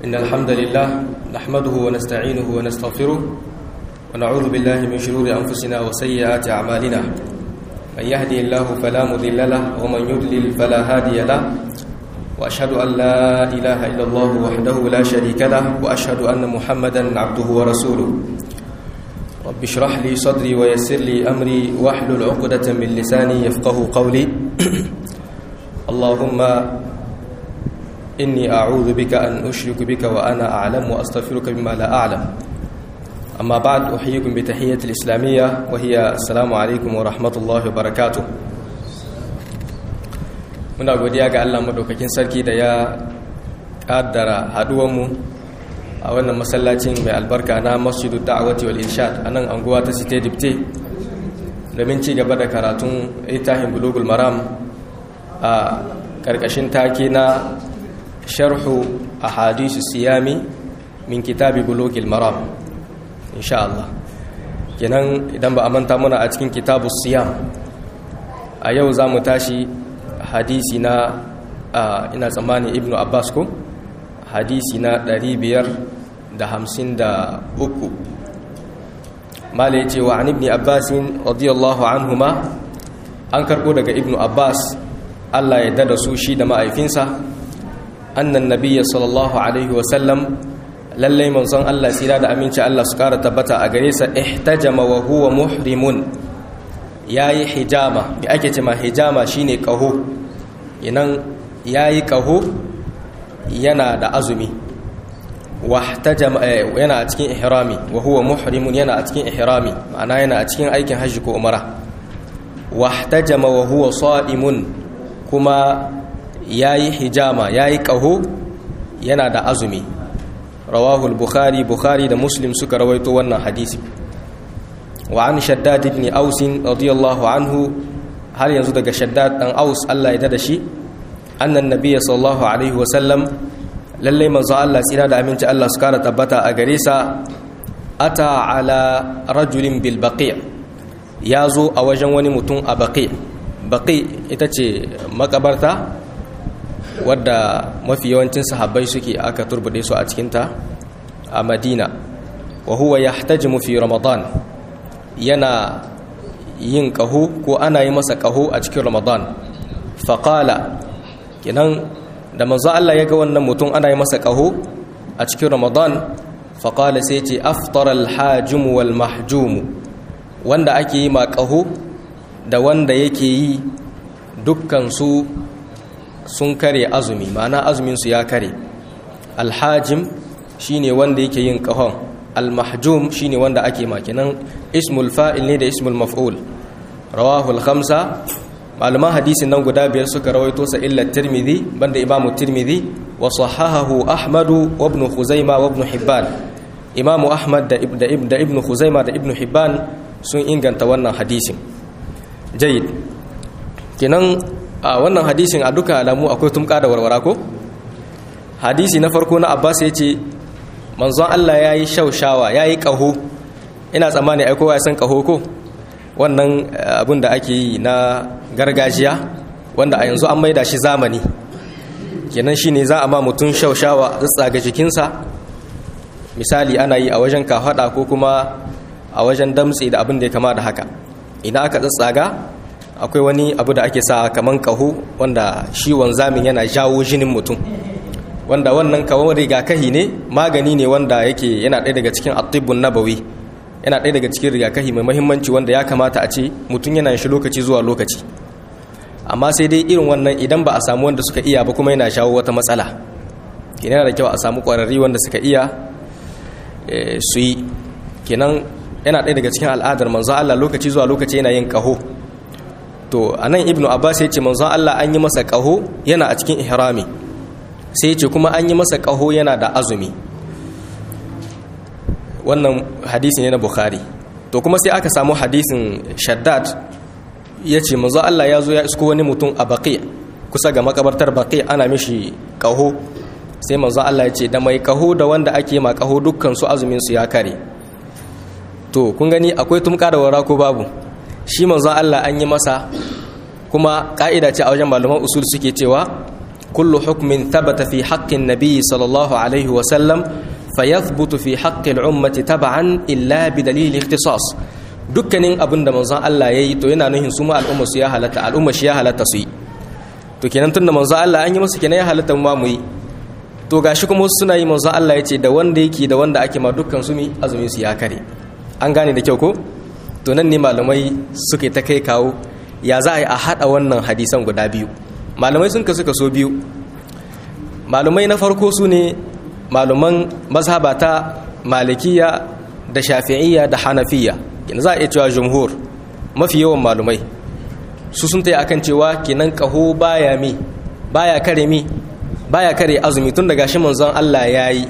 إن الحمد لله نحمده ونستعينه ونستغفره ونعوذ بالله من شرور أنفسنا وسيئات أعمالنا من يهدي الله فلا مضل له ومن يضلل فلا هادي له وأشهد أن لا إله إلا الله وحده لا شريك له وأشهد أن محمدا عبده ورسوله رب اشرح لي صدري ويسر لي أمري واحلل عقدة من لساني يفقه قولي اللهم إني أعوذ بك أن أشرك بك وأنا أعلم وأستغفرك بما لا أعلم أما بعد أحييكم بتحية الإسلامية وهي السلام عليكم ورحمة الله وبركاته muna godiya ga Allah madaukakin sarki da ya kaddara haduwanmu a wannan masallacin mai albarka na masjidu da'awati wal irshad a nan anguwa ta site dipte domin ci gaba da karatun itahin bulugul maram a karkashin take na sharhu a hadisu siyami min kitabi bulugul maram insha Allah kenan idan ba a manta muna a cikin kitabu siyam a yau za mu tashi hadisi na ina tsammani ibnu abbas ko hadisi na 553 mala ya ce wa an ibni abbasin radiyallahu anhuma an karbo daga ibnu abbas allah ya dada su shi da ma'aifinsa annan nabiya sallallahu alaihi wasallam lallai manzon allah tsira da aminci allah su kara tabbata a gare sa ihtajama wa huwa muhrimun yayi hijama bi ake ce ma hijama shine kaho inan yayi kaho yana da azumi wahtajama yana a cikin ihrami wa huwa muhrimun yana a cikin ihrami ma'ana yana a cikin aikin hajji ko umara wahtajama wa huwa sa'imun kuma yayi hijama yayi kaho yana da azumi rawahu al-bukhari bukhari da muslim suka rawaito wannan hadisi wa an shaddad ibn aus radiyallahu anhu har yanzu daga shaddad dan aus Allah ya dada shi annan nabiyyi sallallahu alaihi wa sallam lalle manzo Allah tsira da aminci Allah su kara tabbata a gare sa ata ala rajulin bil baqi ya zo a wajen wani mutum a baqi baqi ita ce makabarta wadda mafi yawancin sahabbai suke aka turbude su a cikinta a madina wa huwa yahtajimu fi ramadan yana yin kaho ko ana yi masa kaho a cikin ramadan faƙala kinan da manzo Allah ya ga wannan mutum ana yi masa kaho a cikin ramadan faƙala sai ce aftar alhajim wal mahjum wanda ake yi ma kaho da wanda yake yi dukkan su sun kare azumi ma'ana azumin su ya kare alhajim shine wanda yake yin kahon almahjum shine wanda ake makinan ismul fa'il ne da ismul maf'ul rawahul khamsa malaman hadisin nan guda biyar suka rawaito sa illa tirmidhi banda imamu tirmidhi wa sahahahu ahmadu wa ibn khuzaima wa ibn hibban imamu ahmad da ibn da ibn khuzaima da ibn hibban sun inganta wannan hadisin jayyid kenan a wannan hadisin a duka alamu akwai tumka da warwara ko hadisi na farko na abbas ya ce manzon allah ya yi shaushawa ya yi ƙaho ina tsammani aikowa ya san ƙaho ko wannan abin da ake yi na gargajiya wanda a yanzu an maida shi zamani kenan shi ne za a ma mutum shaushawa tsaga jikinsa misali ana yi a wajen kafaɗa ko kuma a wajen damtse da abin da ya kama da haka idan aka tsatsaga akwai wani abu da ake sa kaman kaho wanda shi wanzamin yana jawo jinin mutum wanda wannan kawon rigakahi ne magani ne wanda yake yana ɗaya daga cikin atibun nabawi yana ɗaya daga cikin rigakahi mai mahimmanci wanda ya kamata a ce mutum yana shi lokaci zuwa lokaci amma sai dai irin wannan idan ba a samu wanda suka iya ba kuma yana shawo wata matsala yana da kyau a samu ƙwararri wanda suka iya su yi kenan yana ɗaya daga cikin al'adar manzo Allah lokaci zuwa lokaci yana yin ƙaho to anan ibnu abbas ya ce manzo Allah an yi masa ƙaho yana a cikin ihrami sai ya ce kuma an yi masa ƙaho yana da azumi wannan hadisi ne na bukhari to kuma sai aka samu hadisin shaddad ya ce manzo Allah ya zo ya isko wani mutum a baƙi kusa ga makabartar baƙi ana mishi ƙaho sai manzo Allah ya ce da mai ƙaho da wanda ake ma ƙaho dukkan su azumin su ya kare to kun gani akwai tumka da wara ko babu shi manzo Allah an yi masa kuma ka'ida ce a wajen malaman usul suke cewa kullu hukmin thabata fi haqqin nabiy sallallahu alaihi wa sallam fayathbutu fi haqqi al-ummati tab'an illa bi dalil ikhtisas dukkanin abin da manzon Allah yayi to yana nuhin su ma al'umma su ya halatta al'umma shi ya halatta su yi to kenan tunda manzon Allah an yi musu kenan ya halatta mu ma mu yi to gashi kuma wasu suna yi manzon Allah ya ce da wanda yake da wanda ake ma dukkan su mi azumin su ya kare an gane da kyau ko to nan ne malamai suke ta kai kawo ya za a yi a haɗa wannan hadisan guda biyu malamai sun kasu kaso biyu malamai na farko su ne malaman mazhaba ta malikiya da shafi'iyya da hanafiya kina za a iya cewa jumhur mafi yawan malumai su sun ta akan cewa kinan kaho baya mi baya kare mi baya kare azumi tun daga shi manzon Allah ya yi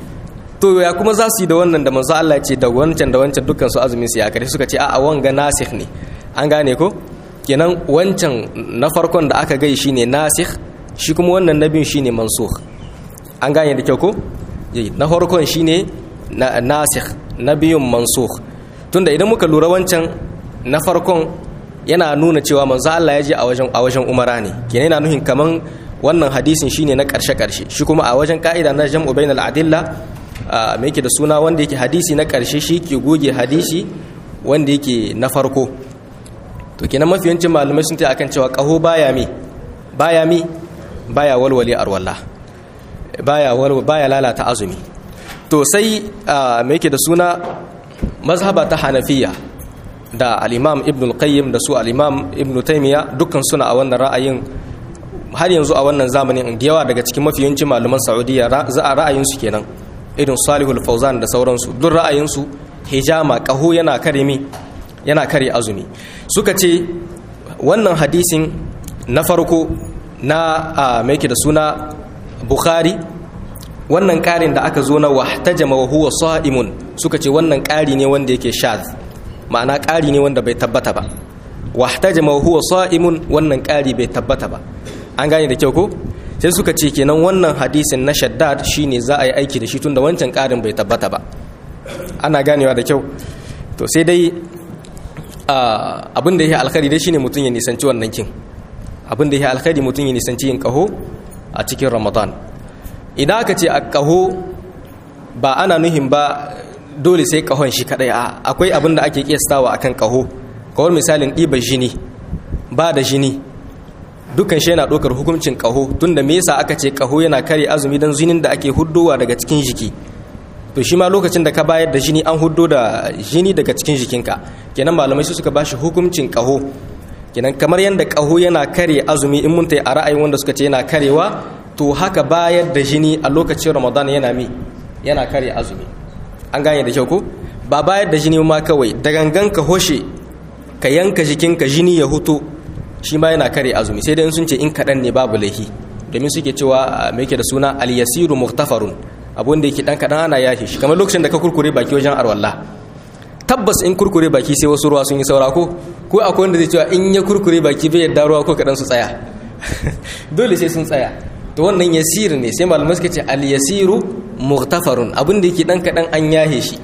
to ya kuma za su yi da wannan da manzon Allah ce da wancan da wancan dukkan su azumin su ya kare suka ce a'a wanga nasikh ne an gane ko kenan wancan na farkon da aka gai shine nasikh shi kuma wannan na biyun shine mansukh an gane da kyau ko na farkon shine nasikh na biyun mansukh tunda idan muka lura wancan na farkon yana nuna cewa manzo Allah ya je a wajen a wajen umara ne kenan yana nuhin kaman wannan hadisin shine na karshe karshe shi kuma a wajen ka'ida na jam'u bainal adilla me yake da suna wanda yake hadisi na karshe shi ke goge hadisi wanda yake na farko to kenan mafiyancin malamai sun ta akan cewa kaho baya mi baya mi baya walwale arwallah baya walwala baya lalata azumi to sai me yake da suna mazhaba ta hanafiya da al-imam ibn al-qayyim da su al-imam ibn taymiya dukkan suna a wannan ra'ayin har yanzu a wannan zamanin da yawa daga cikin mafiyancin malaman saudiya za a ra'ayin su kenan irin salihul fauzan da sauransu duk ra'ayin su hijama kaho yana kare mi yana kare azumi suka ce wannan hadisin na farko na mai da suna bukhari wannan ƙarin da aka zo na wahtajama wa huwa sa'imun suka ce wannan ƙari ne wanda yake shaz ma'ana ƙari ne wanda bai tabbata ba wahtajama wa huwa sa'imun wannan ƙari bai tabbata ba an gane da kyau ko sai suka ce kenan wannan hadisin na shaddad shine za a yi aiki da shi tunda wancan ƙarin bai tabbata ba ana ganewa da kyau to sai dai abin da ya alkhari dai shine mutum ya nisanci wannan kin abin da ya alkhari mutum ya nisanci yin kaho a cikin ramadan idan aka ce a kaho ba ana nuhin ba dole sai kahon shi kadai a akwai abin da ake kiyastawa akan kaho kawar misalin ɗiba jini ba da jini dukkan shi yana ɗaukar hukuncin kaho tunda me yasa aka ce kaho yana kare azumi don jinin da ake huddowa daga cikin jiki to shi ma lokacin da ka bayar da jini an huddo da jini daga cikin jikinka kenan malamai su suka ba shi hukuncin kaho kenan kamar yadda kaho yana kare azumi in mun a ra'ayin wanda suka ce yana karewa to haka bayar da jini a lokacin ramadan yana mi yana kare azumi an gane da kyau ko ba bayar da jini ma kawai da gangan ka hoshe ka yanka jikinka jini ya huto shi ma yana kare azumi sai dai sun ce in kaɗan ne babu laifi domin suke cewa me yake da suna al-yasiru muhtafarun abun da yake dan kadan ana yashe shi kamar lokacin da ka kurkure baki wajen arwalla tabbas in kurkure baki sai wasu ruwa sun yi saura ko ko akwai wanda zai cewa in ya kurkure baki bai yadda ruwa ko kadan su tsaya dole sai sun tsaya to wannan yasir ne sai malamai suka ce al yasiru mughtafarun abun da yake dan kadan an yahe shi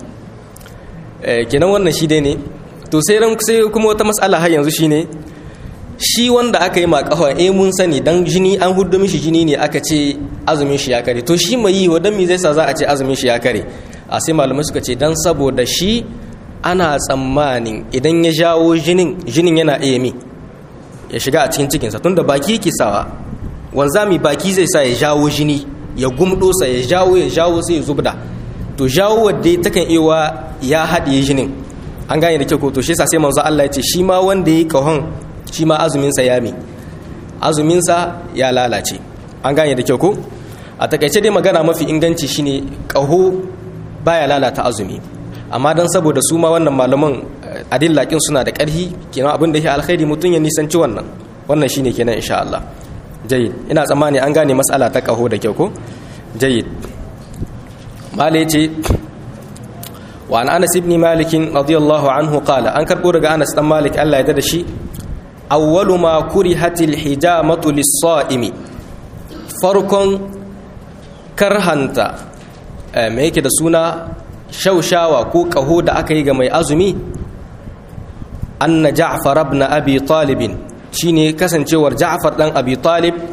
kenan wannan shi dai ne to sai ran sai kuma wata mas'ala har yanzu shine shi wanda aka yi ma kafa eh mun sani dan jini an hudu mishi jini ne aka ce azumin shi ya kare to shi mai yi wadan me zai sa za a ce azumin shi ya kare a sai malamai suka ce dan saboda shi ana tsammanin idan ya jawo jinin jinin yana iya mi ya shiga a cikin cikinsa tunda baki yake sawa wanzami baki zai sa ya jawo jini ya gumdo sa ya jawo ya jawo sai ya zubda to jawo wadda takan iya ya haɗiye jinin an gane da kyau ko to shi yasa sai manzo Allah ya ce shi ma wanda yi kahon shi ma azuminsa ya mi azuminsa ya lalace an gane da kyau ko a takaice dai magana mafi inganci shine ƙaho baya lalata azumi amma don saboda su ma wannan malaman adillakin suna da ƙarfi kenan abin da ya alkhairi mutum ya nisanci wannan wannan shine kenan insha Allah jayyid ina tsammani an gane mas'ala ta ƙaho da kyau ko jayyid malai ce wa an anas ibn malik radiyallahu anhu qala an karbo daga anas dan malik Allah ya da shi awwalu ma kurihatil hijamatu lis-sa'imi farkon karhanta me yake da suna shaushawa ko kaho da aka yi ga mai azumi anna ja'far ibn abi talib shine kasancewar ja'far dan abi talib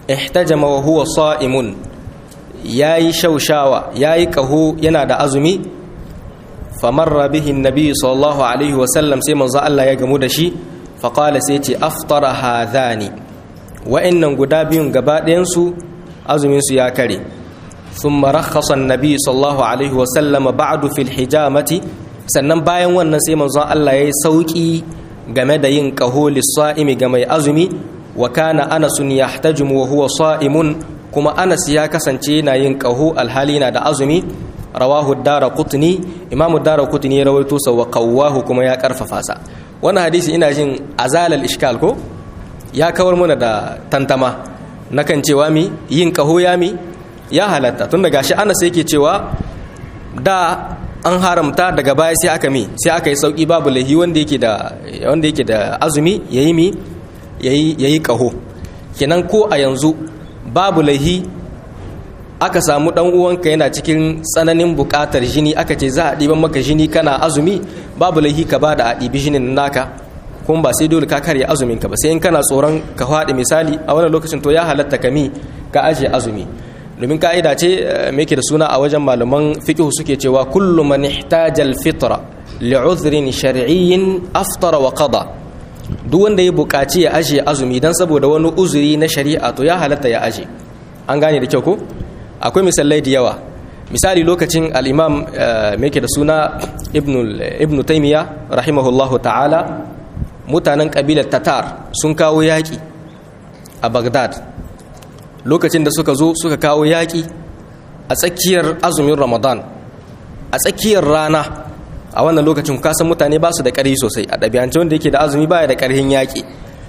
ihtajama wa huwa sa'imun yayi shaushawa yayi kaho yana da azumi famarra bihi annabi sallallahu alaihi wasallam sai manzo Allah ya gamu da shi faqala sai ce aftara hadhani wa'annan guda biyun gaba ɗayan su azumin su ya kare thumma rakhasa annabi sallallahu alaihi wasallam ba'du fil hijamati sannan bayan wannan sai manzo Allah yayi sauki game da yin kaho lis-sa'imi ga mai azumi wa kana Anas yahtajimu wa huwa sa'imun kuma Anas ya kasance yana yin kaho alhali na da azumi rawahu ad-darqutni imam ad-darqutni ya rawaito sa wa qawwahu kuma ya karfafa sa wannan hadisi ina jin azalal ishkal ko ya kawar mana da tantama nakan cewa mi yin kaho ya mi ya halatta tun daga shi Anas yake cewa da an haramta daga baya sai aka mi sai aka yi sauki babu lahi wanda yake da wanda yake da azumi yayi mi yayi yayi kaho kenan ko a yanzu babu lahi aka samu dan uwanka yana cikin tsananin bukatar jini aka ce za a ɗiban maka jini kana azumi babu laihi ka ba da a ɗibi jinin naka kuma ba sai dole ka karya azumin ka ba sai in kana tsoron ka faɗi misali a wannan lokacin to ya halatta ka mi ka ajiye azumi domin ka'ida ce me yake da suna a wajen malaman fiqh suke cewa kullu man ihtaja al-fitra li'udhrin shar'iyyin aftara wa qada duk wanda ya buƙaci ya ajiye azumi dan saboda wani uzuri na shari'a to ya halatta ya aje an gane da kyau ko akwai misalai da yawa misali lokacin al'imam mai da suna ibn taimiyya rahimahullahu ta'ala mutanen ƙabilar tatar sun kawo yaƙi a bagdad lokacin da suka zo suka kawo yaƙi a tsakiyar azumin ramadan a tsakiyar rana a wannan lokacin kasan mutane ba su da ƙarfi sosai a ɗabi'ance wanda yake da azumi baya da ƙarfin yaƙi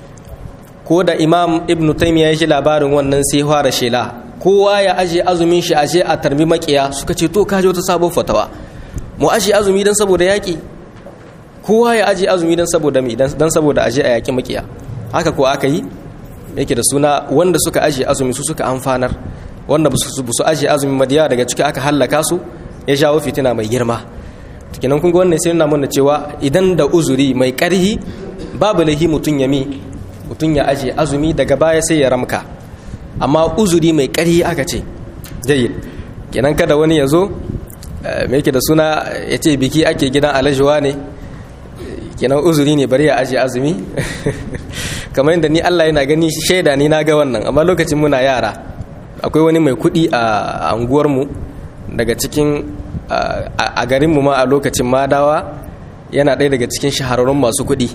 ko da imam ibn taimiyya ya ji labarin wannan sai fara shela kowa ya aje azumin shi aje a tarbi makiya suka ce to kaje wata sabon fatawa mu aje azumi dan saboda yaki kowa ya aje azumi dan saboda mi dan saboda aje a yaki makiya haka ko aka yi yake da suna wanda suka aje azumi su suka amfanar wanda su su aje azumi madiya daga ciki aka hallaka su ya jawo fitina mai girma kenan kun ga wannan sai nuna mana cewa idan da uzuri mai karhi babu lahi mutun ya mi mutun ya aje azumi daga baya sai ya ramka amma uzuri mai ƙari aka ce jayyid kenan kada wani ya zo mai yake da suna ya ce biki ake gidan alajuwa ne kenan uzuri ne bari ya aje azumi kamar yadda ni Allah yana gani shaida ni na ga wannan amma lokacin muna yara akwai wani mai kuɗi a anguwarmu daga cikin a garinmu ma a lokacin madawa yana ɗaya daga cikin shahararrun masu kuɗi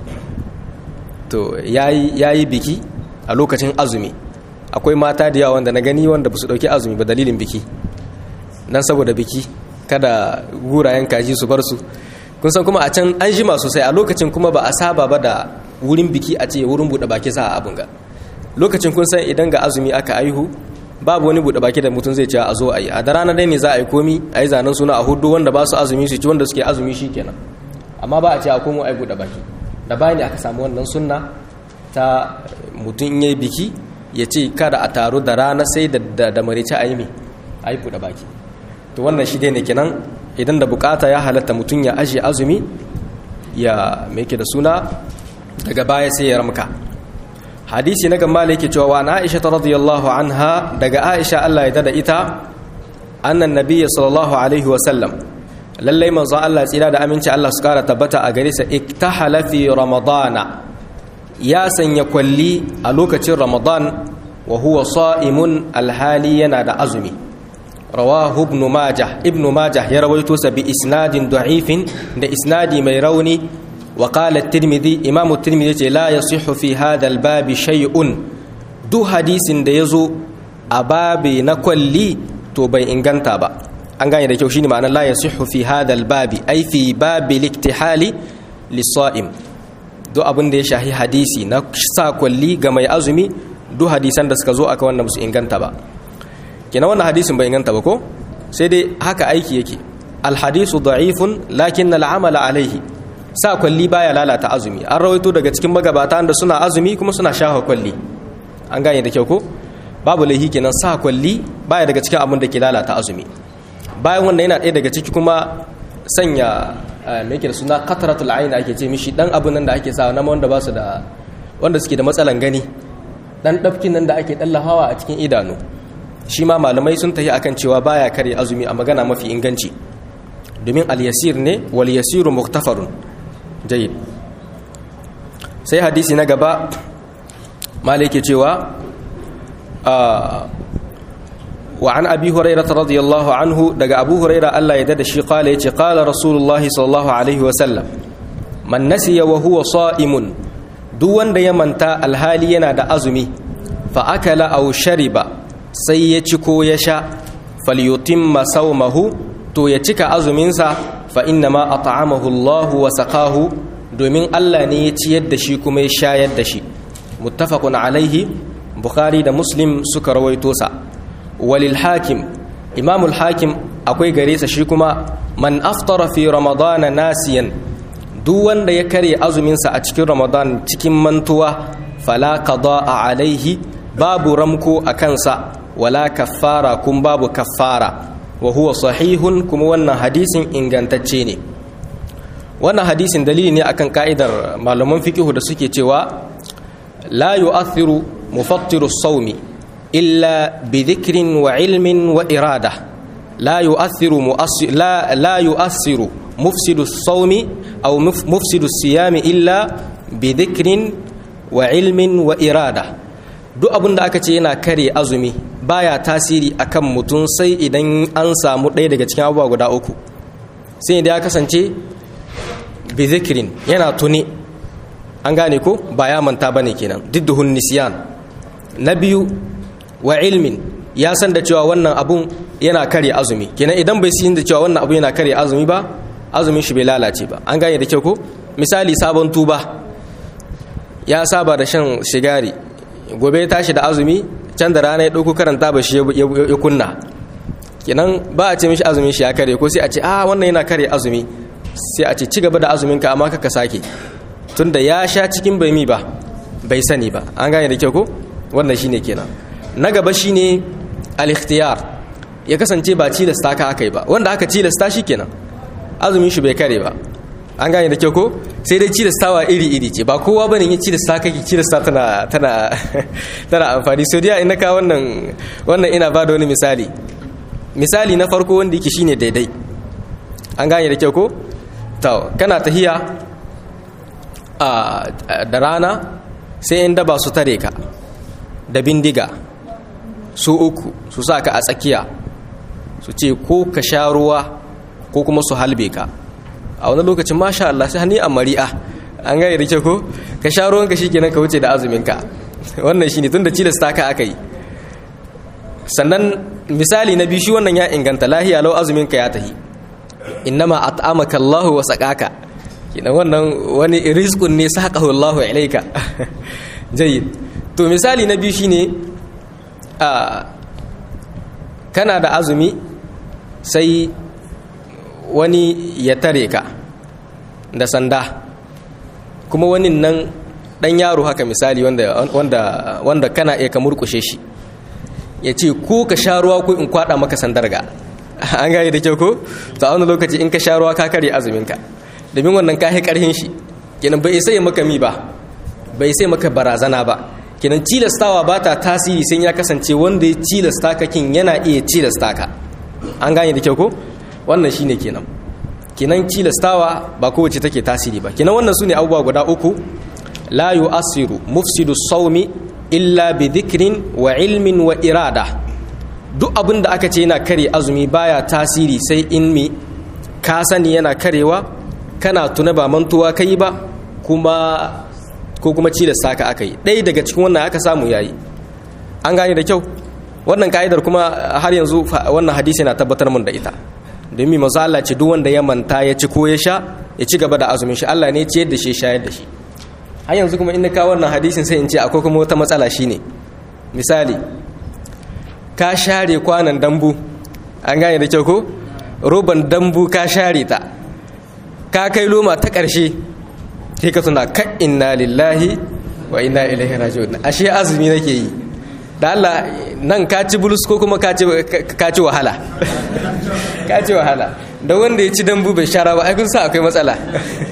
to ya yi biki a lokacin azumi akwai mata da yawa wanda na gani wanda ba su ɗauki azumi ba dalilin biki nan saboda biki kada gurayen kaji su bar su kun san kuma a can an jima sosai a lokacin kuma ba a saba ba da wurin biki a ce wurin buɗe baki sa a abin ga lokacin kun san idan ga azumi aka aihu babu wani buɗe baki da mutum zai ce a zo a yi a da rana dai ne za a yi komi a yi zanen suna a hudu wanda ba su azumi su ci wanda suke azumi shi kenan amma ba a ce a komo a yi buɗe baki da bayan aka samu wannan sunna ta mutum in yi biki ya ce kada a taru da rana sai da da marice a yi mi a yi buɗe baki to wannan shi ne kenan idan da bukata ya halatta mutum ya ajiye azumi ya ke da suna daga baya sai ya ramka hadisi na gamma yake cewa wa na aisha radiyallahu anha daga aisha Allah ya dada ita annan nabiyyi sallallahu alaihi wa sallam lallai manzo Allah tsira da aminci Allah su kara tabbata a gare sa iktahala fi ramadana ya sanya kwalli a lokacin ramadan wa huwa sa'imun alhali yana da azumi rawahu ibn majah ibn majah ya rawaito sa bi isnadin da'ifin da isnadi mai rauni wa qala at-tirmidhi imam at-tirmidhi yace la yasihhu fi hadha al-bab shay'un du hadisin da yazo a babi na kwalli to bai inganta ba an gane da kyau shine ma'anar la yasihhu fi hadha al-bab ay fi babi al-iktihali lis-sa'im duk abin da ya shahi hadisi na sa kwalli ga mai azumi duk hadisan da suka zo aka wannan musu inganta ba kenan wannan hadisin bai inganta ba ko sai dai haka aiki yake alhadisu da'ifun lakin al'amala alaihi sa kwalli baya lalata azumi an rawaito daga cikin magabata da suna azumi kuma suna shafa kwalli an gane da kyau ko babu laihi kenan sa kwalli baya daga cikin abin da ke lalata azumi bayan wannan yana ɗaya daga ciki kuma sanya me yake da suna qatratul ayn ake ce mishi dan abun nan da ake sa na wanda ba su da wanda suke da matsalan gani dan dafkin nan da ake dallahawa a cikin idanu shi ma malamai sun tafi akan cewa baya kare azumi a magana mafi inganci domin al-yasir ne wal yasiru muktafarun jayyid sai hadisi na gaba malike cewa wa an abi hurairah radiyallahu anhu daga abu hurairah Allah ya dada shi qala yace qala rasulullahi sallallahu alaihi wa sallam man nasiya wa huwa sa'imun duk wanda ya manta alhali yana da azumi fa akala aw shariba sai ya ci ko ya sha falyutimma sawmahu to ya cika azuminsa fa inna ma at'amahu Allah wa saqahu domin Allah ne ya ciyar da shi kuma ya shayar da shi muttafaqun alaihi bukhari da muslim suka rawaito sa walil hakim imamul hakim akwai gare sa shi kuma man aftara fi ramadana nasiyan duk wanda ya karya azuminsa a cikin ramadan cikin mantuwa fala qada'a alaihi babu ramko a kansa wala kaffara kun babu kaffara wa huwa sahihun kuma wannan hadisin ingantacce ne wannan hadisin dalili ne akan ka'idar malaman fikihu da suke cewa la yu'athiru mufattiru sawmi illa bi dhikrin wa ilmin wa irada la yu'athiru la la yu'athiru mufsidu sawmi aw mufsidu siyami illa bi dhikrin wa ilmin wa irada duk abin da aka ce yana kare azumi baya tasiri akan mutum sai idan an samu ɗaya daga cikin abubuwa guda uku sai idan ya kasance bi zikirin yana tuni an gane ko ba ya manta bane kenan didduhun nisyan na biyu wa ilmin ya san da cewa wannan abun yana kare azumi kenan idan bai sin da cewa wannan abu yana kare azumi ba azumin shi bai lalace ba an gane da kyau ko misali sabon tuba ya saba da shan shigari gobe ya tashi da azumi can da rana ya ɗauko karanta ba shi ya kunna kenan ba a ce mishi azumin shi ya kare ko sai a ce ah wannan yana kare azumi sai a ce ci gaba da azumin ka amma kaka sake tunda ya sha cikin bai mi ba bai sani ba an gane da kyau ko wannan shine kenan na gaba shine al-ikhtiyar ya kasance ba cilasta ka aka yi ba wanda aka cilasta shi kenan azumin shi bai kare ba an gane da kyau ko sai dai cilastawa iri-iri ce ba kowa bane yin cilasta kake cilasta tana tana tana amfani so dia ina ka wannan wannan ina ba da wani misali misali na farko wanda yake shine daidai an gane da kyau ko to kana tahiya a da rana sai in daba su tare ka da bindiga su uku su sa ka a tsakiya su ce ko ka sha ruwa ko kuma su halbe ka a wani lokacin masha Allah sai hani a mari'a an gaya da ko ka sha ruwanka shi kenan ka wuce da azuminka wannan shi ne tun da cilasta ka aka yi sannan misali na biyu shi wannan ya inganta lahiya lau azuminka ya tahi innama at'amaka Allahu wa saqaka kenan wannan wani rizqun ne saqahu Allahu ilaika jayyid to misali na biyu shine a kana da azumi sai wani ya tare ka da sanda kuma wani nan dan yaro haka misali wanda, wanda, wanda kana iya ka murkushe shi ya ce ko ka sha ruwa ko in kwada maka sandar ga an gaya da kyau ko ta wani lokaci in ka sha ruwa ka kare azuminka domin wannan ka karhin shi kenan bai sai maka mi ba bai sai maka barazana ba kenan tilastawa ba ta tasiri sai ya kasance wanda ya tilasta ka kin yana iya tilasta ka an gane da kyau ko wannan shine kenan kenan tilastawa ba kowace take tasiri ba kenan wannan sune abubuwa guda uku la yu'assiru mufsidu sawmi illa bi dhikrin wa ilmin wa irada duk abin da aka ce yana kare azumi baya tasiri sai in mi ka sani yana karewa kana tuna ba mantuwa kai ba kuma ko kuma cilasta ka aka yi ɗaya daga cikin wannan aka samu yayi an gane da kyau wannan ka'idar kuma har yanzu wannan hadisi na tabbatar mun da ita domin masu Allah ce duk wanda ya manta ya ci ko ya sha ya ci gaba da azumin shi Allah ne ya ciyar da shi shayar da shi har yanzu kuma in ka wannan hadisin sai in ce akwai kuma wata matsala shine misali ka share kwanan dambu an gane da kyau ko roban dambu ka share ta ka kai loma ta ƙarshe sai ka tuna ka inna lillahi wa inna ilaihi raji'un ashe azumi nake yi da Allah nan ka ci bulus ko kuma ka ci wahala ka ci wahala da wanda ya ci dambu bai shara ba ai kun sa akwai matsala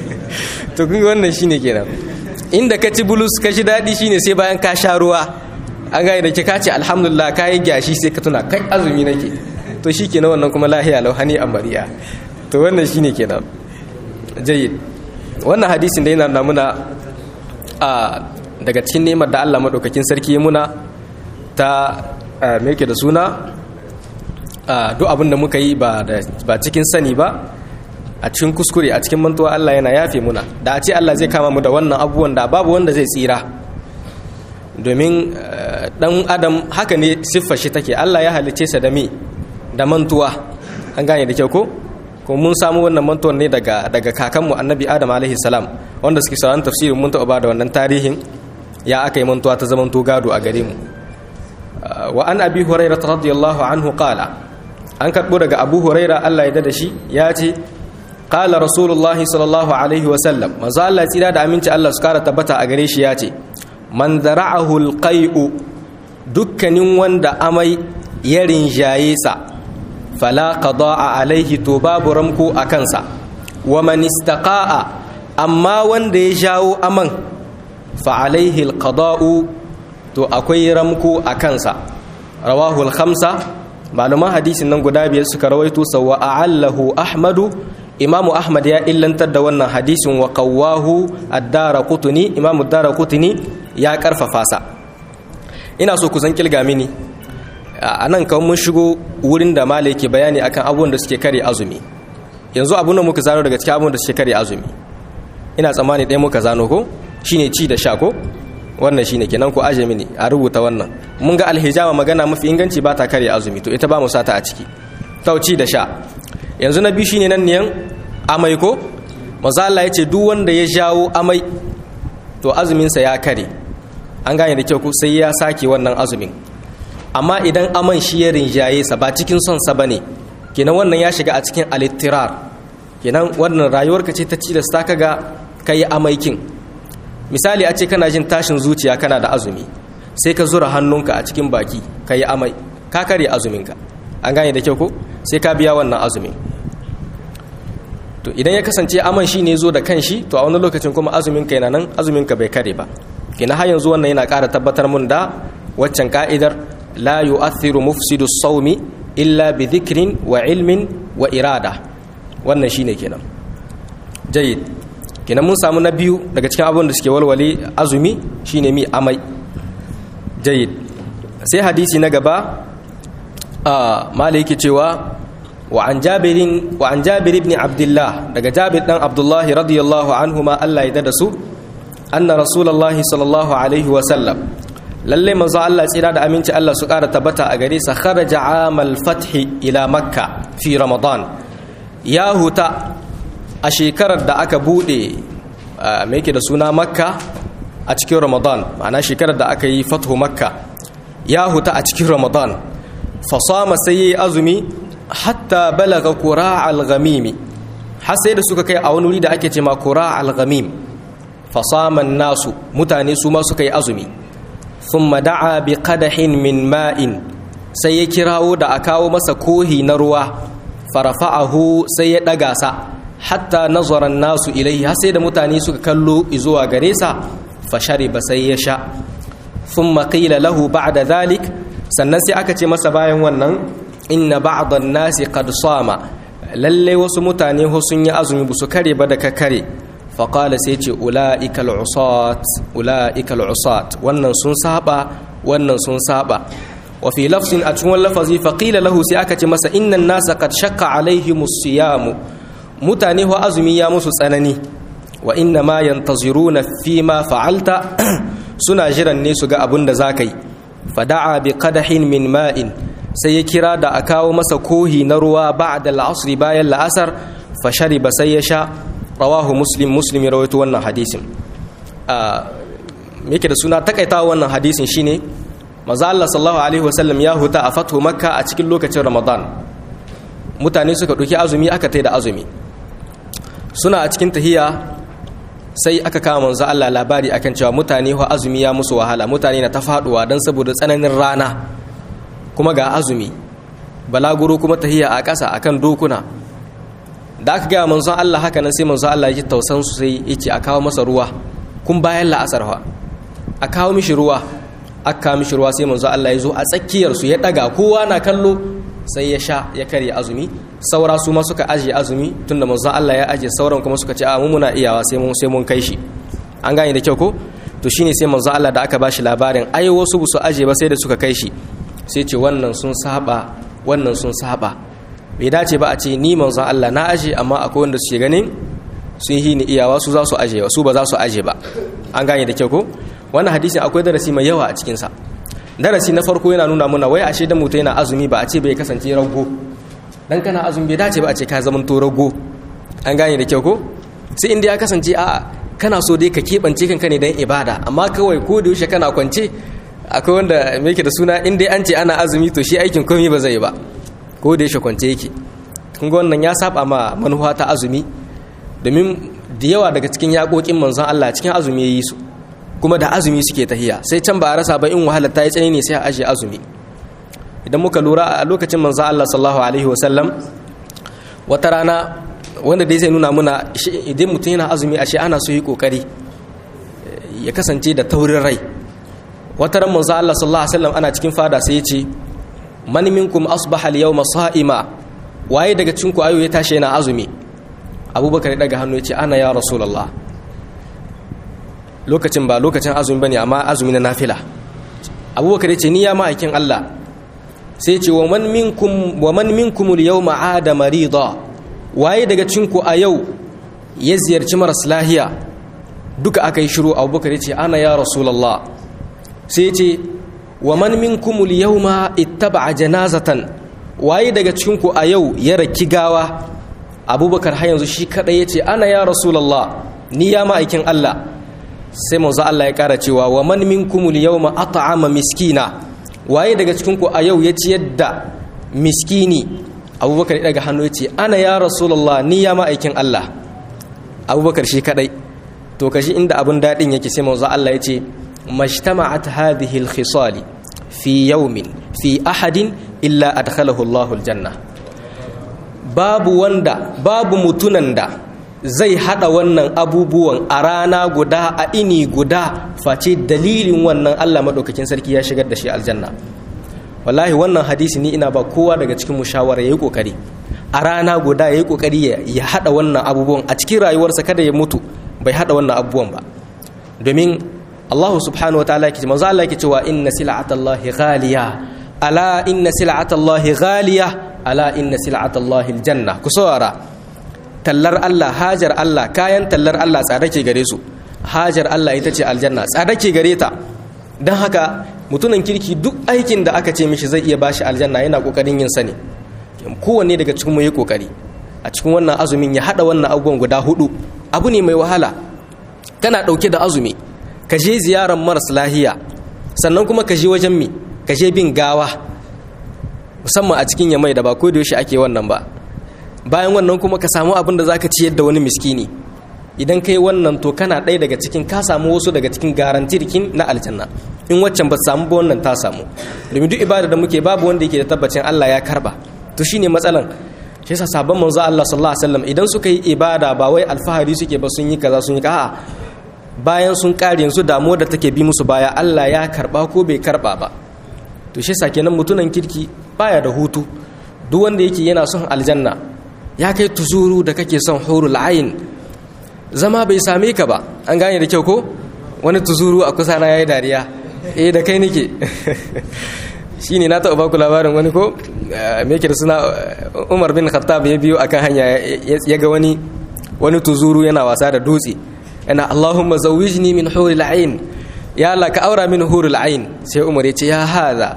to kun wannan shine kenan inda ka ci bulus ka shi daɗi shine sai bayan ka sha ruwa an gane da ke kace alhamdulillah ka yi gyashi sai ka tuna kai azumi nake to shi kenan wannan kuma lahiya lau hani amariya to wannan shine kenan jayyid wannan hadisin da yana nuna muna a daga cikin nemar da Allah madaukakin sarki muna ta me yake da suna duk abin da muka yi ba cikin sani ba a cikin kuskure a cikin mantuwa Allah yana yafe muna da a ce Allah zai kama mu da wannan abubuwan da babu wanda zai tsira domin dan adam haka ne siffar shi take Allah ya halice sa da me da mantuwa an gane da kyau ko ko mun samu wannan mantuwan ne daga daga kakanmu annabi adam alaihi salam wanda suke sauran tafsirin mun taɓa da wannan tarihin ya aka yi mantuwa ta zaman gado a gare mu wa an abi hurairah radiyallahu anhu qala an karɓo daga abu huraira Allah ya da shi ya ce qala rasulullah sallallahu alaihi wa sallam manzo Allah tsira da aminci Allah su kara tabbata a gare shi ya ce man zara'ahu alqai'u dukkanin wanda amai ya rinjaye sa fala qada'a alaihi to babu ramko a kansa wa man istaqa'a amma wanda ya jawo aman fa alaihi alqada'u to akwai ramko a kansa rawahu al-khamsa malaman hadisin nan guda biyar suka rawaito sawa a'allahu ahmadu imamu ahmad ya illantar da wannan hadisin wa qawwahu ad-daraqutni imamu ad-daraqutni ya karfafa sa ina so ku san kilga mini anan kawai mun shigo wurin da malai ke bayani akan abubuwan da suke kare azumi yanzu abun da muka zano daga cikin abubuwan da suke kare azumi ina tsammani ɗaya muka zano ko shine ci da sha ko wannan shine kenan ku aje mini a rubuta wannan mun ga alhijama magana mafi inganci ba ta kare azumi to ita ba mu sata a ciki tauci da sha yanzu na biyu shine nan niyan amai ko maza Allah yace duk wanda ya jawo amai to azumin sa ya kare an gane da kyau ko sai ya sake wannan azumin amma idan aman shi ya rinjaye sa ba cikin son sa bane kenan wannan ya shiga a cikin alittirar kenan wannan rayuwarka ce ta ci da ta kaga kai amaikin misali a ce kana jin tashin zuciya kana da azumi sai ka zura hannunka a cikin baki ka yi amai ka kare azuminka an gane da kyau ko sai ka biya wannan azumin to idan ya kasance aman shi ne zo da kanshi to a wani lokacin kuma azuminka yana nan azuminka bai kare ba kina har yanzu wannan yana ƙara tabbatar mun da waccan ka'idar la yu'athiru mufsidu sawmi illa bi dhikrin wa ilmin wa irada wannan shine kenan jayyid kenan mun samu na biyu daga cikin abubuwan da suke walwale azumi shine mi amai jayyid sai hadisi na gaba a maliki cewa wa an jabirin wa an jabir ibn abdullah daga jabir dan abdullah radiyallahu anhu ma Allah ya da su anna rasulullahi sallallahu alaihi wa sallam lalle manzo Allah tsira da aminci Allah su kara tabbata a gare sa kharaja amal fathi ila makka fi ramadan ya huta a shekarar da aka bude mai yake da suna makka a cikin ramadan ma'ana shekarar da aka yi fathu makka ya huta a cikin ramadan fasama sai yi azumi hatta balaga kura al-ghamimi har sai da suka kai a wani wuri da ake ce ma kura al-ghamim fasaman nasu mutane su ma suka yi azumi thumma da'a bi qadahin min ma'in sai ya kirawo da a kawo masa kohi na ruwa farafa'ahu sai ya daga sa hatta nazaran nasu ilaihi har sai da mutane suka kallo zuwa gare sa fa shariba sai ya sha thumma qila lahu ba'da dhalik sannan sai aka ce masa bayan wannan inna ba'd an-nasi qad sama lalle wasu mutane ho sun yi azumi bu su kare ba da ka kare fa qala sai ce ulaika al-usat ulaika al-usat wannan sun saba wannan sun saba wa fi lafzin a cikin lafazi fa qila lahu sai aka ce masa inna an-nasa qad shakka alaihimus siyamu mutane ho azumi ya musu tsanani wa inna ma yantaziruna fi ma fa'alta suna jiran ne su ga abin da zaka yi fada'a bi qadahin min ma'in sai ya kira da a kawo masa kohi na ruwa ba'da al-asr bayan la'asar fa shariba sai ya sha rawahu muslim muslim rawaito wannan hadisin a yake da suna takaitawa wannan hadisin shine maza Allah sallallahu alaihi wasallam ya huta a fathu makka a cikin lokacin ramadan mutane suka ɗauki azumi aka tai da azumi suna a cikin tahiya sai aka kama manzo Allah labari akan cewa mutane ho azumi ya musu wahala mutane na ta faduwa dan saboda tsananin rana kuma ga azumi balaguro kuma tahiya a ƙasa akan dokuna da aka gaya manzon Allah haka nan sai manzon Allah ya ji tausan su sai yace a kawo masa ruwa kun bayan la'asar fa a kawo mishi ruwa aka mishi ruwa sai manzo Allah ya zo a tsakiyar su ya daga kowa na kallo sai ya sha ya karya azumi saura su ma suka aje azumi tunda manzo Allah ya aje sauran kuma suka ce a mu muna iyawa sai mun sai mun kai shi an gane da kyau ko to shine sai manzo Allah da aka bashi labarin ai wasu bu su aje ba sai da suka kai shi sai ce wannan sun saba wannan sun saba bai dace ba a ce ni manzo Allah na aje amma akwai wanda suke ganin sun yi ni iyawa su za su aje su ba za su aje ba an gane da kyau ko wannan hadisi akwai darasi mai yawa a cikin sa darasi na farko yana nuna muna wai ashe da mutum yana azumi ba a ce bai kasance rago dan kana azumi bai dace ba a ce ka zama to rago an gane da kyau ko sai inda ya kasance a kana so dai ka keɓance kanka ne dan ibada amma kawai ko da yaushe kana kwance akwai wanda me yake da suna in dai an ce ana azumi to shi aikin komai ba zai ba ko da yaushe kwance yake kun ga wannan ya saba ma manufa ta azumi domin da yawa daga cikin yaƙoƙin manzon Allah cikin azumi yayi su kuma da azumi suke tahiya sai can ba a rasa ba in wahala ta yi tsanani sai a ajiye azumi idan muka lura a lokacin manzon Allah sallallahu alaihi wasallam wata rana wanda dai zai nuna muna idan mutum yana azumi ashe ana so yi kokari ya kasance da taurin rai wata ran manzon Allah sallallahu alaihi wasallam ana cikin fada sai ya ce man minkum asbaha al-yawma sa'ima waye daga cikin ku ayo ya tashi yana azumi abubakar ya daga hannu ya ce ana ya rasulullah lokacin ba lokacin azumi bane amma azumi na nafila abubakar ya ce ni ya ma'aikin Allah sai ce wa man minkum wa man minkum al-yawma ada marida waye daga cikin ku a yau ya ziyarci maras lahiya duka aka yi shiru abubakar ya ce ana ya rasulullah sai ce wa man minkum al-yawma ittaba'a janazatan waye daga cikin ku a yau ya raki gawa abubakar har yanzu shi kadai ya ce ana ya rasulullah ni ya ma'aikin Allah sai manzo Allah ya kara cewa wa man minkum al-yawma at'ama miskina waye daga cikin ku a yau ya ciyar da miskini abubakar ya daga hannu ya ce ana ya rasulullah ni ya ma'aikin Allah abubakar shi kadai to kashi inda abun dadin yake sai manzo Allah ya ce majtama'at hadhihi al-khisal fi yawmin fi ahadin illa adkhalahu Allahu al-janna babu wanda babu mutunan da zai hada wannan abubuwan a rana guda a ini guda face dalilin wannan Allah madaukakin sarki ya shigar da shi aljanna wallahi wannan hadisi ni ina ba kowa daga cikin mushawara yayi kokari a rana guda yayi kokari ya hada wannan abubuwan a cikin rayuwarsa kada ya mutu bai hada wannan abubuwan ba domin Allah subhanahu wa ta'ala yake manzo Allah yake cewa inna sil'atallahi ghaliya ala inna sil'atallahi ghaliya ala inna sil'atallahi aljanna ku saurara tallar Allah hajar Allah kayan tallar Allah tsada ke gare su hajar Allah ita ce aljanna tsada ke gare ta don haka mutumin kirki duk aikin da aka ce mishi zai iya bashi aljanna yana kokarin yin sani kowanne daga cikin mu yi kokari a cikin wannan azumin ya hada wannan abubuwan guda hudu abu ne mai wahala kana dauke da azumi ka je ziyarar maras lahiya sannan kuma ka je wajen mi ka je bin gawa musamman a cikin yamai da ba ko da yaushe ake wannan ba bayan wannan kuma ka samu abin da zaka ciyar da wani miskini idan kai wannan to kana ɗaya daga cikin ka samu wasu daga cikin garantirkin na aljanna in waccan ba samu ba wannan ta samu domin duk ibada da muke babu wanda yake da tabbacin Allah ya karba to shine matsalan shi yasa sabon manzo Allah sallallahu alaihi wasallam idan suka yi ibada ba wai alfahari suke ba sun yi kaza sun yi a'a bayan sun kare yanzu damuwar da take bi musu baya Allah ya karba ko bai karba ba to shi yasa kenan mutunan kirki baya da hutu duk wanda yake yana son aljanna ya kai tuzuru da kake son hurul ayin zama bai same ka ba an gane da kyau ko wani tuzuru a kusa na yayi dariya eh da kai nake shine na taɓa baku labarin wani ko me yake da suna Umar bin Khattab ya biyo akan hanya ya ga wani wani tuzuru yana wasa da dutse yana Allahumma zawwijni min hurul ain ya Allah ka aura min hurul ain sai Umar ya ce ya hada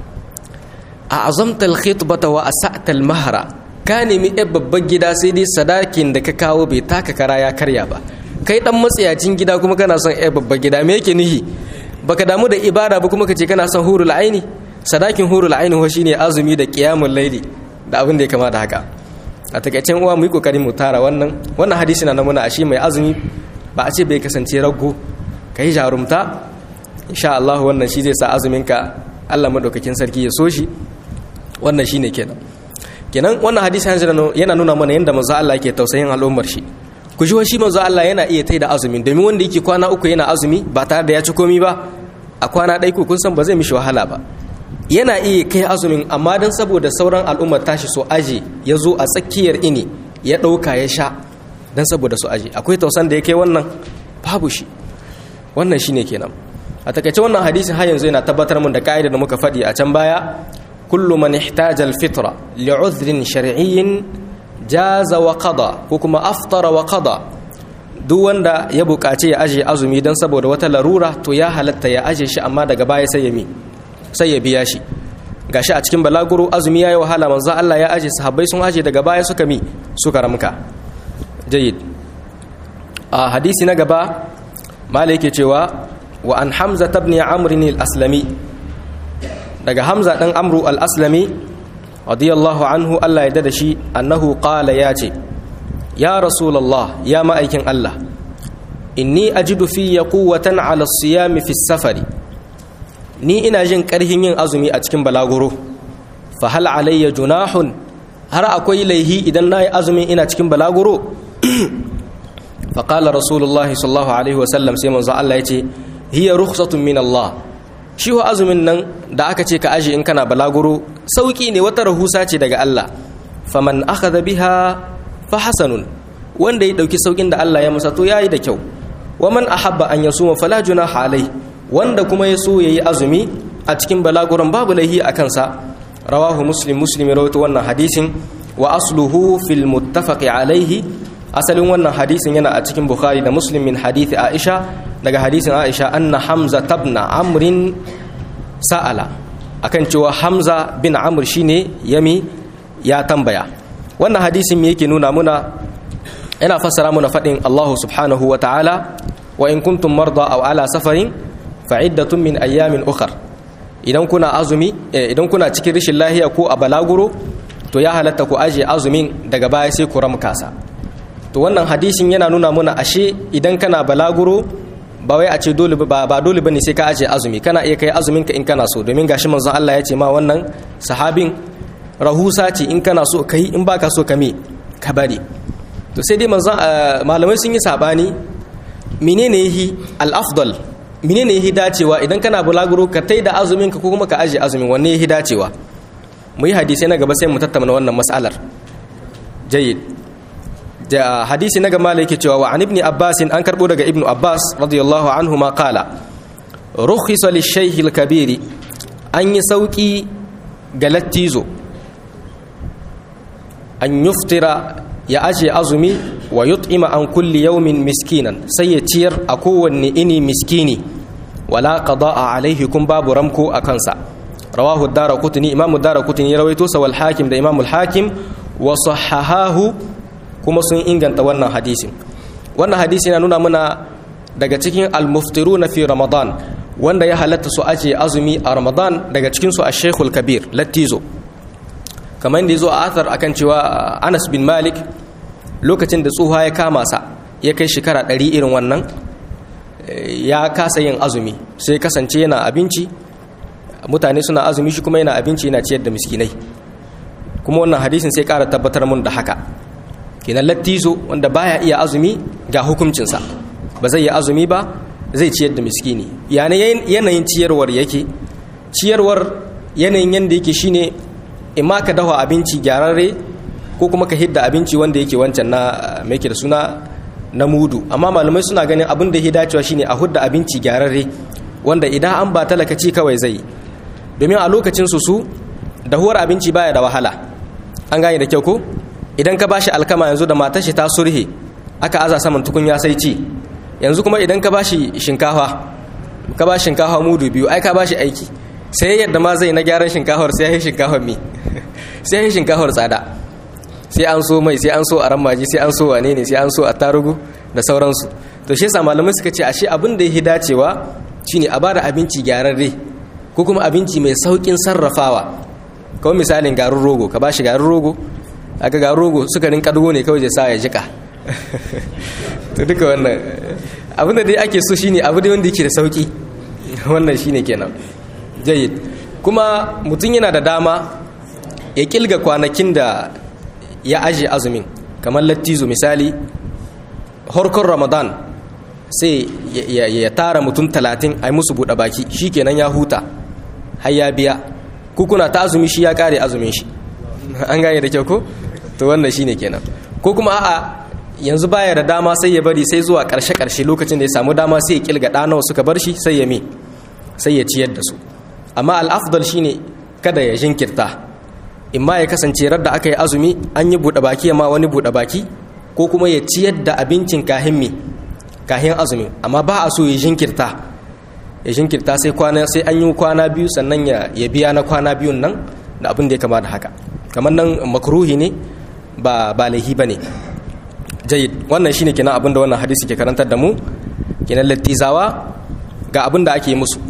a azamta al-khitbata wa asa'ta al-mahra ka nemi yan babban gida sai dai sadakin da ka kawo bai taka kara ya karya ba kai dan matsayacin gida kuma kana son yan babban gida me yake nihi baka damu da ibada ba kuma kace kana son hurul aini sadakin hurul aini ho shine azumi da qiyamul laili da abin da ya kama da haka a takaicen uwa mu yi kokari mu tara wannan wannan hadisi na namuna ashe mai azumi ba a ce bai kasance rago kai jarumta insha Allah wannan shi zai sa azumin ka Allah madaukakin sarki ya so shi wannan shine kenan kenan wannan hadisi yana nuna mana yadda manzo Allah yake tausayin al'ummar shi ku ji shi manzo Allah yana iya taida azumin domin wanda yake kwana uku yana azumi ba tare da ya ci komi ba a kwana ɗai kun san ba zai mishi wahala ba yana iya kai azumin amma don saboda sauran al'ummar tashi so aje ya zo a tsakiyar ini ya ɗauka ya sha don saboda su aje akwai tausan da ya kai wannan babu shi wannan shi ne kenan a takaice wannan hadisin har yanzu yana tabbatar mun da ka'ida da muka faɗi a can baya kullu man ihtaja al-fitra li'udhrin shar'iyyin jaza wa qada ko kuma aftara wa qada duk wanda ya buƙaci ya aje azumi don saboda wata larura to ya halatta ya aje shi amma daga baya sai ya mi sai ya biya shi gashi a cikin balaguro azumi yayi wahala manzo Allah ya aje sahabbai sun aje daga baya suka mi suka ramka jayyid a hadisi na gaba malai yake cewa wa an hamza ibn amr al-aslami daga hamza dan amru al-aslami radiyallahu anhu Allah ya dada shi annahu qala ya ce ya rasulullah ya ma'aikin Allah inni ajidu fi quwwatan ala siyami fi safari ni ina jin karhin yin azumi a cikin balaguro fa hal alayya junahun har akwai laihi idan nayi azumin ina cikin balaguro fa qala rasulullah sallallahu alaihi wasallam sai manzo Allah ya ce hiya rukhsatun min Allah shi wa azumin nan da aka ce ka aje in kana balaguro sauki ne wata rahusa ce daga Allah faman akhadha biha fa hasanun wanda ya dauki saukin da Allah ya masa to yayi da kyau wa man ahabba an yasuma fala junaha alai wanda kuma ya so yayi azumi a cikin balaguron babu laihi a kansa rawahu muslim muslim rawaito wannan hadisin wa asluhu fil muttafaqi alaihi asalin wannan hadisin yana a cikin bukhari da muslim min hadisi aisha daga hadisin aisha anna hamza tabna amrin sa'ala akan cewa hamza bin amr shine yami ya tambaya wannan hadisin me yake nuna muna yana fassara muna fadin Allah subhanahu wa ta'ala wa in kuntum marda aw ala safarin fa'iddatun min ayyamin ukhar idan kuna azumi idan kuna cikin rashin lahiya ko a balaguro to ya halatta ku aje azumin daga baya sai ku ramkasa to wannan hadisin yana nuna muna ashe idan kana balaguro ba wai a ce dole ba ba dole bane sai ka aje azumi kana iya kai azumin ka in kana so domin gashi manzon Allah ya ce ma wannan sahabin rahusa ce in kana so kai in baka so ka me ka bari to sai dai manzon malamai sun yi sabani menene yahi al-afdal menene yahi dacewa idan kana bulaguro ka tai da azumin ka ko kuma ka aje azumin wanne yahi dacewa mu yi hadisi na gaba sai mu tattauna wannan mas'alar jayyid da hadisi na gama yake cewa wa an ibn abbas an karbo daga ibnu abbas radiyallahu anhu ma qala rukhisa lish-shaykh al-kabir an yi sauki ga lattizo an yuftira ya aje azumi wa yut'ima an kulli yawmin miskinan sai ya ciyar a kowanne ini miskini wala qada'a alaihi kun babu ramko a kansa rawahu ad-daraqutni imamu ad-daraqutni rawaito sa wal hakim da imamu al-hakim wa sahahahu kuma sun inganta wannan hadisin wannan hadisi yana nuna muna daga cikin al-muftiruna fi ramadan wanda ya halatta su aje azumi a ramadan daga cikin su ash-shaykhul kabir lattizo kamar yadda yazo a athar akan cewa Anas bin Malik lokacin da tsuha ya kama sa ya kai shekara 100 irin wannan ya kasa yin azumi sai kasance yana abinci mutane suna azumi shi kuma yana abinci yana ciyar da miskinai kuma wannan hadisin sai ƙara tabbatar mun da haka kenan lattizo wanda baya iya azumi ga hukuncinsa ba zai yi azumi ba zai ciyar da miskini yanayin ciyarwar yake ciyarwar yanayin yadda yake shine imma ka dafa abinci gyararre ko kuma ka hidda abinci wanda yake wancan na mai da suna na mudu amma malamai suna ganin abin da ya dacewa shine a hudda abinci gyararre wanda idan an ba talaka ci kawai zai domin a lokacin su su dahuwar abinci baya da wahala an gane da kyau ko idan ka bashi alkama yanzu da matar shi ta surhe aka aza saman tukunya sai ci yanzu kuma idan ka bashi shinkafa ka bashi shinkafa mudu biyu ai ka bashi aiki sai yadda ma zai na gyaran shinkafar sai ya shinkafar mi sai ya shinkafar tsada sai an so mai sai an so aran maji sai an so wane ne sai an so attarugu da sauransu to shi yasa malamai suka ce ashe abin da yake dacewa shine a bada abinci gyararre ko kuma abinci mai saukin sarrafawa kawai misalin garin rogo ka bashi garin rogo aka garin rogo sukarin kadugo ne kawai zai sa ya jika to duka wannan abin da dai ake so shine abu dai wanda yake da sauki wannan shine kenan jayyid kuma mutum yana da dama ya kilga kwanakin da ya aje azumin kamar lattizo misali harkar ramadan sai ya tara mutum talatin a yi musu buɗe baki shi kenan ya huta har ya biya kuna ta azumi shi ya kare azumin shi an gane da kyau ko to wannan shi ne kenan ko kuma a'a yanzu baya da dama sai ya bari sai zuwa ƙarshe ƙarshe lokacin da ya samu dama sai ya kilga ɗanawa suka bar shi sai ya mi sai ya ciyar da su amma al'afdal shine kada ya jinkirta in ma ya kasance radda aka yi azumi an yi buɗe baki ma wani buɗe baki ko kuma ya ciyar da abincin kahin mi kahin azumi amma ba a so ya jinkirta ya jinkirta sai kwana sai an yi kwana biyu sannan ya ya biya na kwana biyun nan da abin da ya kama da haka kamar nan makruhi ne ba ba laihi bane jayyid wannan shine kenan abin da wannan hadisi ke karantar da mu kenan lattizawa ga abin da ake musu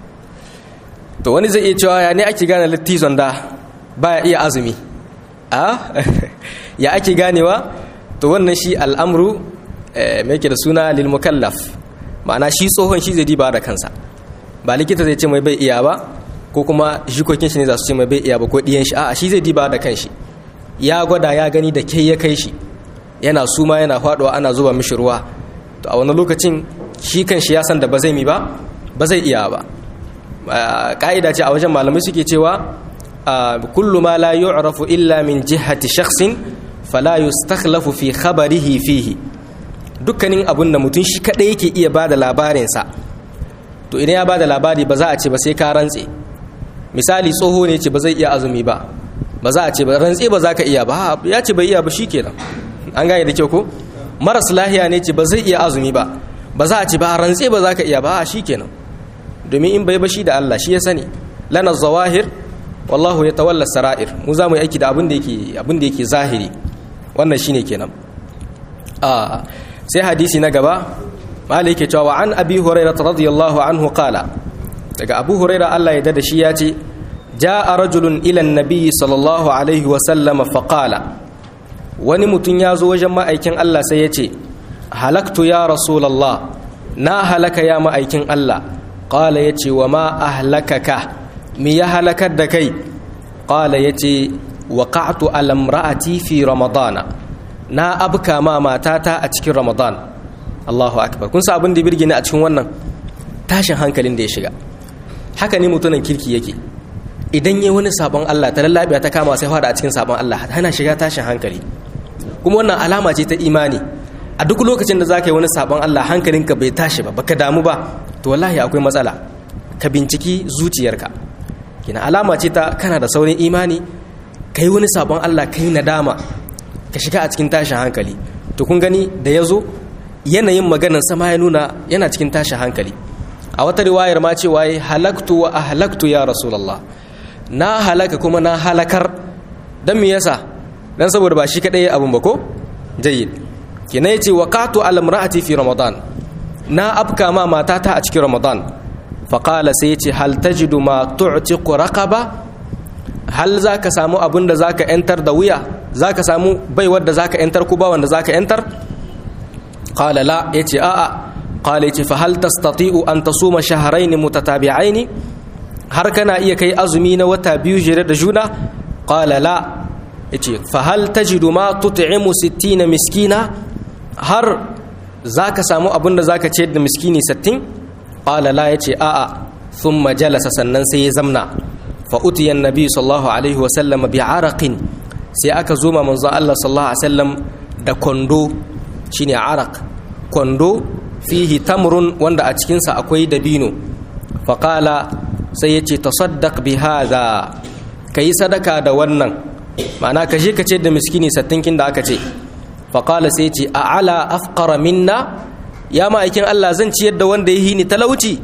to wani zai iya cewa ya ne ake gane lattizon da baya iya azumi a ya ake ganewa to wannan shi al'amru mai ke da suna lil mukallaf ma'ana shi tsohon shi zai diba da kansa ba likita zai ce mai bai iya ba ko kuma jikokin shi ne za su ce mai bai iya ba ko ɗiyan shi a shi zai diba da kanshi ya gwada ya gani da ke ya kai shi yana suma yana faɗuwa ana zuba mishi ruwa to a wani lokacin shi kan shi ya san da ba zai mi ba ba zai iya ba ka'ida ce a wajen malamai suke cewa kullu ma la yu'rafu illa min jihati shakhsin fala yustakhlafu fi khabarihi fihi dukkanin abun da mutum shi kadai yake iya bada labarin sa to idan ya bada labari ba za a ce ba sai ka rantse misali tsoho ne ce ba zai iya azumi ba ba za a ce ba rantse ba za ka iya ba ya ce bai iya ba shikenan an gane da kyau ko maras lahiya ne ce ba zai iya azumi ba ba za a ce ba rantse ba za ka iya ba shikenan domin in bai bashi da Allah shi ya sani lana zawahir wallahu ya tawalla sara'ir mu za mu yi aiki da abin da yake abin da yake zahiri wannan shine kenan a sai hadisi na gaba mali yake cewa an abi hurairah radiyallahu anhu qala daga abu hurairah Allah ya dada shi ya ce jaa rajulun ila an-nabi sallallahu alaihi wa sallam fa qala wani mutum ya zo wajen ma'aikin Allah sai ya ce halaktu ya rasulullah na halaka ya ma'aikin Allah qala yace wa ma ahlakaka mi ya halakar da kai qala yace waqa'tu ala imra'ati fi ramadana na abka ma matata a cikin ramadan Allahu akbar kun sa abin da birge ni a cikin wannan tashin hankalin da ya shiga haka ne mutunan kirki yake idan yayi wani sabon Allah ta lallabiya ta kama sai fara a cikin sabon Allah hana shiga tashin hankali kuma wannan alama ce ta imani a duk lokacin da za ka yi wani sabon Allah hankalinka bai tashi ba baka damu ba to wallahi akwai matsala ka binciki zuciyarka kina alama ce ta kana da saurin imani ka yi wani sabon Allah ka yi nadama ka shiga a cikin tashin hankali to kun gani da ya zo yanayin maganar sama ya nuna yana cikin tashin hankali a wata riwayar ma cewa ya halaktu wa ahlaktu ya rasulullah na halaka kuma na halakar dan me yasa dan saboda ba shi kadai abun ba ko jayyid kina yace waqatu al imraati fi ramadan na afka ma matata a cikin ramadan fa qala sai yace hal tajidu ma tu'tiqu raqaba hal zaka samu abin da zaka yantar da wuya zaka samu baiwar da zaka yantar ku ba wanda zaka yantar qala la yace a'a qala yace fa hal tastati'u an tasuma shahrayn mutatabi'ain har kana iya kai azumi na wata biyu jere da juna qala la yace fa hal tajidu ma tut'imu 60 miskina har zaka samu abin da zaka ce da miskini 60 qala la yace a'a thumma jalasa sannan sai ya zamna fa utiya annabi sallallahu alaihi wa sallam bi araqin sai aka zo ma manzon Allah sallallahu alaihi wasallam da kwando shine araq kwando fihi tamrun wanda a cikin sa akwai dabino fa qala sai yace tasaddaq bi hadha kai sadaka da wannan ma'ana ka je ka ce da miskini sattinkin da aka ce faƙala sai ce a ala afƙara minna ya ma'aikin Allah zan ciyar da wanda ya hini talauci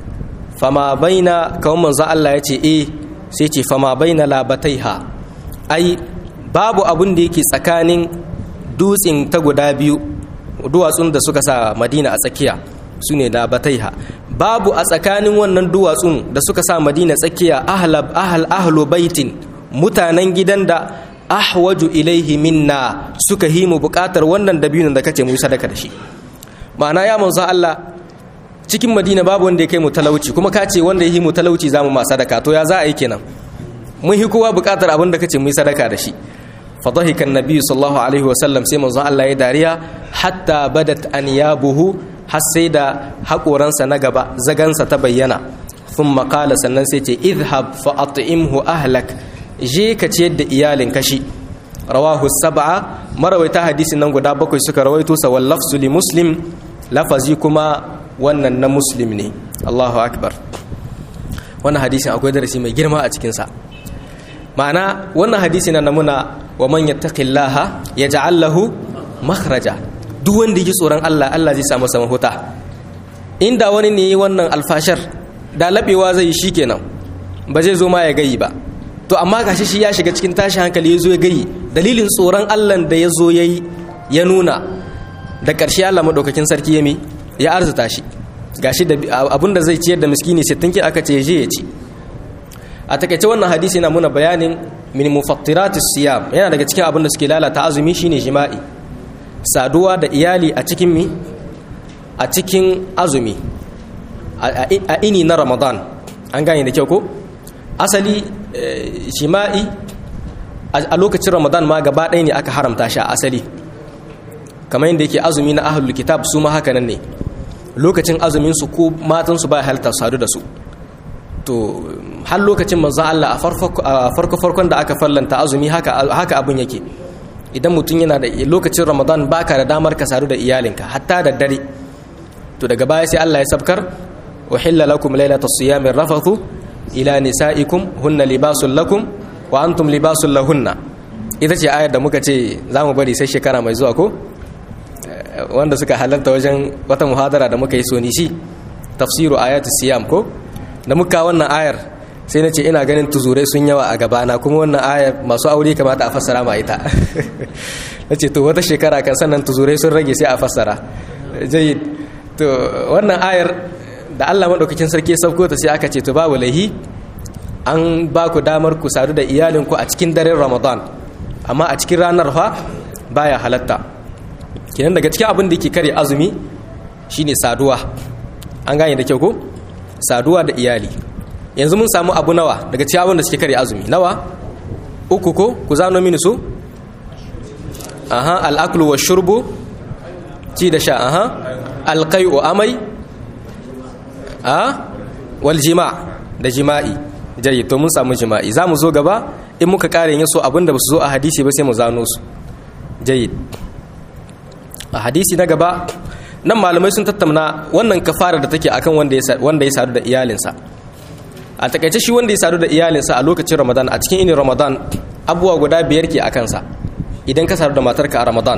fama baina kawon manzan Allah ya ce e sai ce fama baina labatai ha ai babu abin da yake tsakanin dutsen ta guda biyu duwatsun da suka sa madina a tsakiya su ne labatai ha babu a tsakanin wannan duwatsun da suka sa madina tsakiya ahal ahlu baitin mutanen gidan da ahwaju ilaihi minna suka yi mu bukatar wannan dabinin da kace mu sadaka da shi ma'ana ya manzo Allah cikin Madina babu wanda ya kai mu talauci kuma ka ce wanda ya yi mu talauci zamu ma sadaka to ya za a yi kenan mun hi kowa bukatar abin da kace mu yi sadaka da shi fa dhahika an-nabi sallallahu alaihi wa sallam sai manzo Allah ya dariya hatta badat anyabuhu har sai da haƙoransa na gaba zagansa ta bayyana sun makala sannan sai ce idhab fa at'imhu ahlak je ka ciyar da iyalin kashi rawahu sab'a marawaita hadisin nan guda bakwai suka rawaito sa wal lafzu li muslim lafazi kuma wannan na muslim ne Allahu akbar wannan hadisin akwai darasi mai girma a cikin sa ma'ana wannan hadisi na namuna wa man yattaqillaha yaj'al lahu makhraja duk wanda yake tsoron Allah Allah zai samu sama huta inda wani ne wannan alfashar da labewa zai yi shikenan ba zai zo ma ya gayi ba to amma gashi shi ya shiga cikin tashi hankali ya zo ya gayi dalilin tsoron Allah da ya zo ya yi ya nuna da ƙarshe Allah maɗaukakin sarki ya mi ya arzuta shi gashi da abinda zai ciyar da miskini sittin ki aka ce je ya ci a takaice wannan hadisi yana muna bayanin min mufattiratis siyam yana daga cikin abin da suke lalata azumi shine jima'i saduwa da iyali a cikin mi a cikin azumi a ini na ramadan an gane da kyau ko asali jima'i a lokacin ramadan ma gaba ɗaya ne aka haramta shi a asali kamar yadda yake azumi na ahlul kitab su ma haka nan ne lokacin azumin su ko matan su ba halta sadu da su to har lokacin manzon Allah a farko farkon da aka fallanta azumi haka haka abun yake idan mutum yana da lokacin ramadan baka da damar ka sadu da iyalinka hatta da dare to daga baya sai Allah ya sabkar uhilla lakum laylatas siyami rafathu ila nisaikum hunna libasul lakum wa antum libasul lahunna ita ce ayar da muka ce za mu bari sai shekara mai zuwa ko wanda suka halarta wajen wata muhadara da muka yi sonisi tafsiru ayatu siyam ko da muka wannan ayar sai na ce ina ganin tuzurai sun yawa a gabana kuma wannan ayar masu aure kamata a fassara ma ita na ce to wata shekara kan sannan tuzurai sun rage sai a fassara jayyid to wannan ayar da Allah maɗaukakin sarki sauko ta sai aka ce to babu laihi an ba ku damar ku sadu da iyalinku a cikin daren ramadan amma a cikin ranar fa baya halatta kenan daga cikin abin da ke kare azumi shine saduwa an gane da kyau ko saduwa da iyali yanzu mun samu abu nawa daga cikin abin da suke kare azumi nawa uku ko ku zano mini su aha al'aklu wa shurbu ci da sha aha alqai'u amai a wal jima' da jima'i jayi to mun samu jima'i za mu zo gaba in muka kare yin so abinda ba su zo a hadisi ba sai mu zano su jayi a hadisi na gaba nan malamai sun tattauna wannan kafara da take akan wanda ya sadu da iyalinsa a takaice shi wanda ya sadu da iyalinsa a lokacin ramadan a cikin inin ramadan abubuwa guda biyar ke a kansa idan ka sadu da matarka a ramadan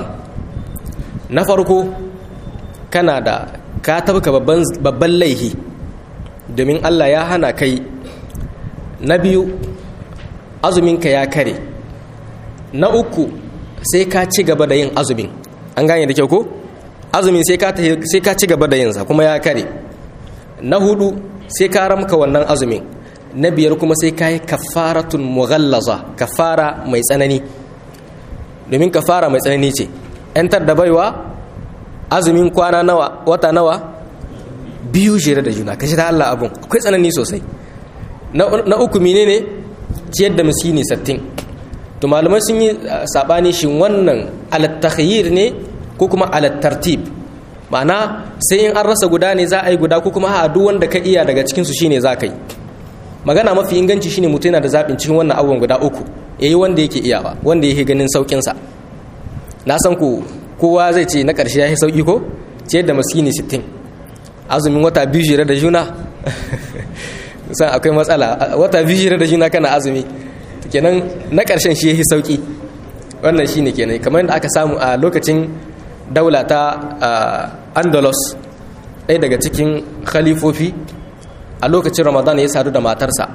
na farko kana da ka tabka babban laihi domin allah ya hana kai na biyu azuminka ya kare na uku sai ka ci gaba da yin azumin an gane da kyau ko azumin sai ka ci gaba da yinsa kuma ya kare na hudu sai ka ramka wannan azumin na biyar kuma sai ka yi kafaratun mughallaza kafara mai tsanani domin kafara mai tsanani ce yantar da baiwa azumin kwana nawa wata nawa biyu jere da juna kashi da Allah abun akwai tsanani sosai na uku menene ciyar da miskini sattin to malamai sun yi sabani shin wannan alattakhyir ne ko kuma alattartib ma'ana sai in an rasa guda ne za a yi guda ko kuma a duk wanda ka iya daga cikinsu shine za ka yi magana mafi inganci shine mutum yana da zaɓin cikin wannan abubuwan guda uku ya yi wanda yake iyawa wanda yake ganin sauƙinsa na san ku kowa zai ce na ƙarshe ya yi sauƙi ko ciyar da miskini sittin azumin wata biyu jere da juna san akwai matsala wata biyu jere da juna kana azumi kenan na ƙarshen shi ya yi sauƙi wannan shine kenan kamar yadda aka samu a lokacin daula ta andalus ɗaya daga cikin khalifofi a lokacin ramadan ya sadu da matarsa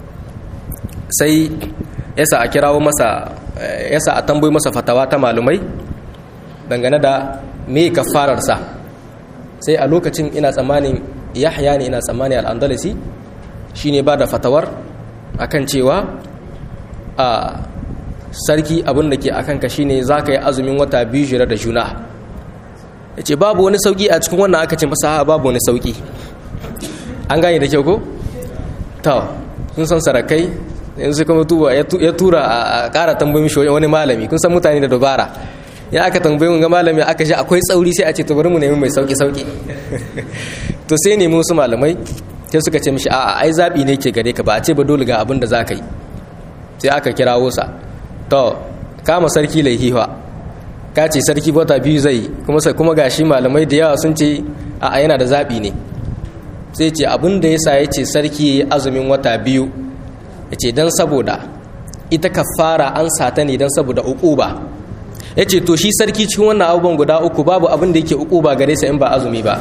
sai yasa a kirawo masa yasa a tambayi masa fatawa ta malumai dangane da me kafararsa sai a lokacin ina tsammanin yahya ne ina tsammanin al'andalisi shine ba da fatawar akan cewa a sarki abin da ke a kanka shine za ka yi azumin wata biyu jira da juna ya ce babu wani sauki a cikin wannan aka ce masa babu wani sauki an gane da kyau ko? ta kun san sarakai yanzu kuma tuba ya tura a kara tambayin shi wani malami kun san mutane da dubara ya aka tambayi mun ga malami aka ji akwai tsauri sai a ce to bari mu nemi mai sauki sauki to sai nemi wasu malamai sai suka ce mishi a'a ai zabi ne ke gare ka ba a ce ba dole ga abin da za ka yi sai aka kirawo sa to kama sarki laihiwa ka ce sarki wata biyu zai kuma sai kuma gashi malamai da yawa sun ce a'a yana da zabi ne sai ce abin da yasa ya ce sarki azumin wata biyu ya ce don saboda ita kafara an sata ne don saboda uquba ya ce to shi sarki cikin wannan abubuwan guda uku babu abin da yake uquba gare sa in ba azumi ba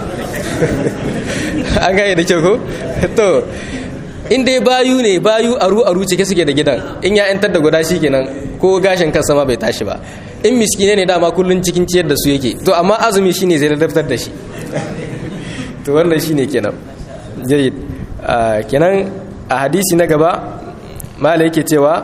an gane da kyau ko to in dai bayu ne bayu aru aru cike suke da gidan in ya yantar da guda shi kenan ko gashin kansa ma bai tashi ba in miskine ne dama kullun cikin ciyar da su yake to amma azumi shine zai ladabtar da shi to wannan shine kenan jayyid kenan a hadisi na gaba mala yake cewa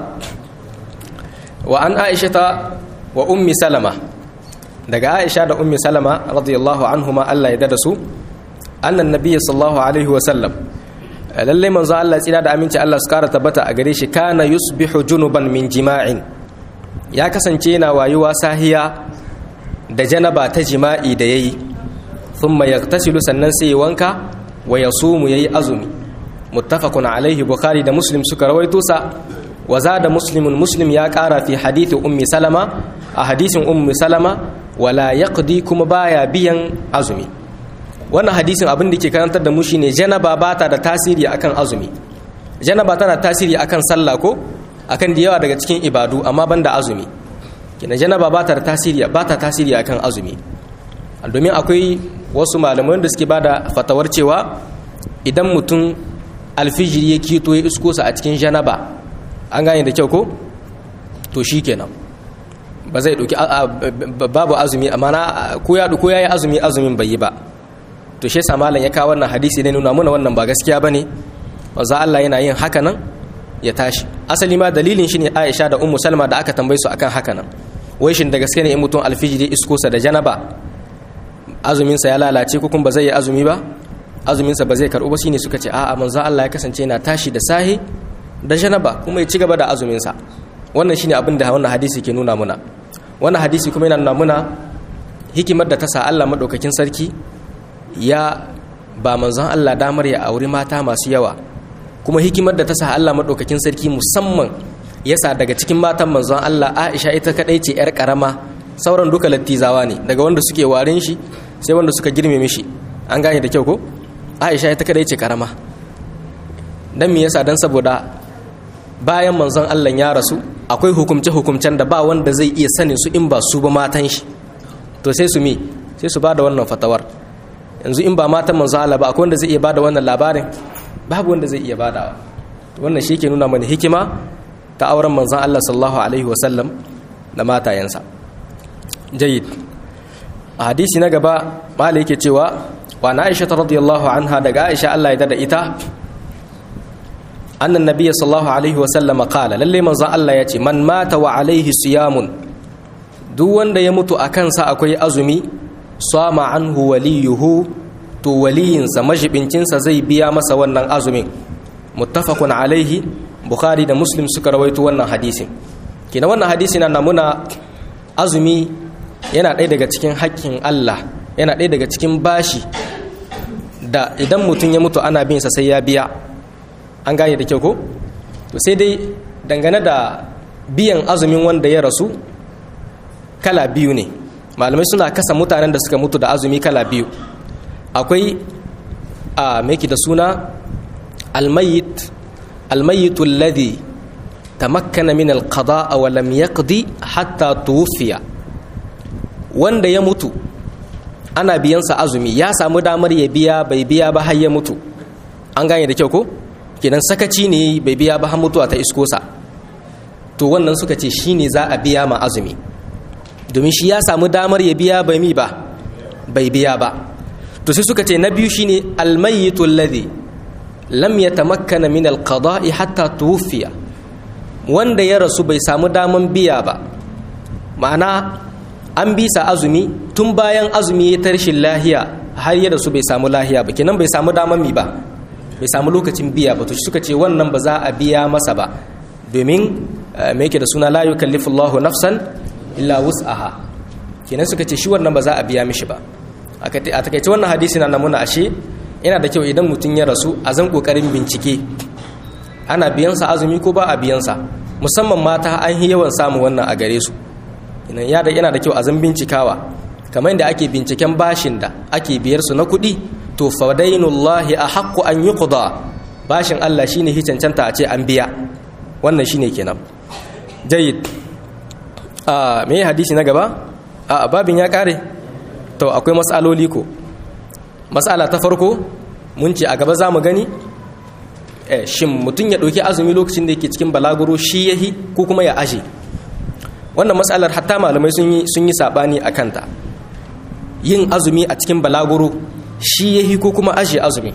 wa an aishata wa ummi salama daga aisha da ummi salama radiyallahu anhuma Allah ya dada su annan nabiyyi sallallahu alaihi wa sallam lalle manzo Allah tsira da aminci Allah su kara tabbata a gare shi kana yusbihu junuban min jima'in ya kasance yana wayuwa sahiya da janaba ta jima'i da yayi thumma yaghtasilu sannan sai wanka wa yasumu yayi azumi muttafaqun alaihi bukhari da muslim suka rawaito sa wa zada muslimun muslim ya kara fi hadithi ummi salama a hadisin ummi salama wala yaqdi kuma baya biyan azumi wannan hadisin abin da ke karantar da mu shine janaba bata da tasiri akan azumi janaba tana tasiri akan sallah ko akan da yawa daga cikin ibadu amma banda azumi kina janaba bata da tasiri bata tasiri akan azumi domin akwai wasu malaman da suke bada fatawar cewa idan mutum alfijiri ya kito ya isko sa a cikin janaba an gane da kyau ko to shikenan ba zai dauki babu azumi amma na ko ya ko yayi azumi azumin bai yi ba to shi yasa malam ya kawo wannan hadisi ne nuna muna wannan ba gaskiya bane wanzu Allah yana yin haka nan ya tashi asali ma dalilin shi ne Aisha da Ummu Salma da aka tambaye su akan haka nan wai shin da gaske ne in mutum alfijiri isko sa da janaba azumin sa ya lalace ko kuma ba zai yi azumi ba azumin sa ba zai karbu ba shine suka ce a'a manzo Allah ya kasance yana tashi da sahi da janaba kuma ya ci gaba da azumin sa wannan shine abin da wannan hadisi ke nuna muna wannan hadisi kuma yana nuna muna hikimar da ta sa Allah madaukakin sarki ya ba manzon Allah damar ya auri mata masu yawa kuma hikimar da ta sa Allah madaukakin sarki musamman yasa daga cikin matan manzon Allah Aisha ita kadai ce yar karama sauran duka lattizawa ne daga wanda suke warin shi sai wanda suka girme mishi an gane da kyau ko Aisha ita kadai ce karama dan me yasa dan saboda bayan manzon Allah ya rasu akwai hukumce hukumcen da ba wanda zai iya sanin su in ba su ba matan shi to sai su mi sai su ba da wannan fatawar yanzu in ba matan manzo Allah ba akwai wanda zai iya bada wannan labarin babu wanda zai iya badawa wannan shi ke nuna mana hikima ta auren manzon Allah sallallahu alaihi wasallam da matayensa jayyid a hadisi na gaba malai yake cewa wa na Aisha radiyallahu anha daga Aisha Allah ya dada ita annan nabiyyi sallallahu alaihi wasallam qala lalle manzon Allah ya ce man mata wa alaihi siyamun duk wanda ya mutu a kansa akwai azumi sama anhu waliyuhu to waliyinsa majibincinsa zai biya masa wannan azumin muttafaqun alaihi bukhari da muslim suka rawaito wannan hadisin kina wannan hadisi na namuna azumi yana ɗaya daga cikin haƙƙin Allah yana ɗaya daga cikin bashi da idan mutum ya mutu ana bin sa sai ya biya an gane da kyau ko to sai dai dangane da biyan azumin wanda ya rasu kala biyu ne malamai suna kasa mutanen da suka mutu da azumi kala biyu akwai a meki da suna almayit almayitu alladhi tamakkana min alqada wa lam yaqdi hatta tuwfiya wanda ya mutu ana biyansa azumi ya samu damar ya biya bai biya ba har ya mutu an gane da kyau ko kenan sakaci ne bai biya ba har mutuwa ta iskosa to wannan suka ce shine za a biya ma azumi domin shi ya samu damar ya biya bai mi ba bai biya ba to sai suka ce na biyu shine almayyitu alladhi lam yatamakkana min alqada'i hatta tuwfiya wanda ya rasu bai samu daman biya ba ma'ana an bisa azumi tun bayan azumi ya tarshin lahiya har ya rasu bai samu lahiya ba kenan bai samu daman mi ba bai samu lokacin biya ba to suka ce wannan ba za a biya masa ba domin me yake da suna la yukallifullahu nafsan illa wus'aha kenan suka ce shi wannan ba za a biya mishi ba a takaice wannan hadisi na namuna ashe yana da kyau idan mutum ya rasu a zan kokarin bincike ana biyansa azumi ko ba a biyansa musamman mata an yi yawan samun wannan a gare su yana da kyau a zan bincikawa kamar yadda ake binciken bashin da ake biyar su na kuɗi to fadainullahi a haƙƙo an yi kuda bashin Allah shine hi cancanta a ce an biya wannan shine kenan jayyid a me hadisi na gaba a babin ya kare to akwai matsaloli ko matsala ta farko mun ce a gaba za mu gani shin mutum ya ɗauki azumi lokacin da yake cikin balaguro shi yahi ko kuma ya ashe wannan matsalar hatta malamai sun yi saɓani a kanta yin azumi a cikin balaguro shi yahi ko kuma ashe azumi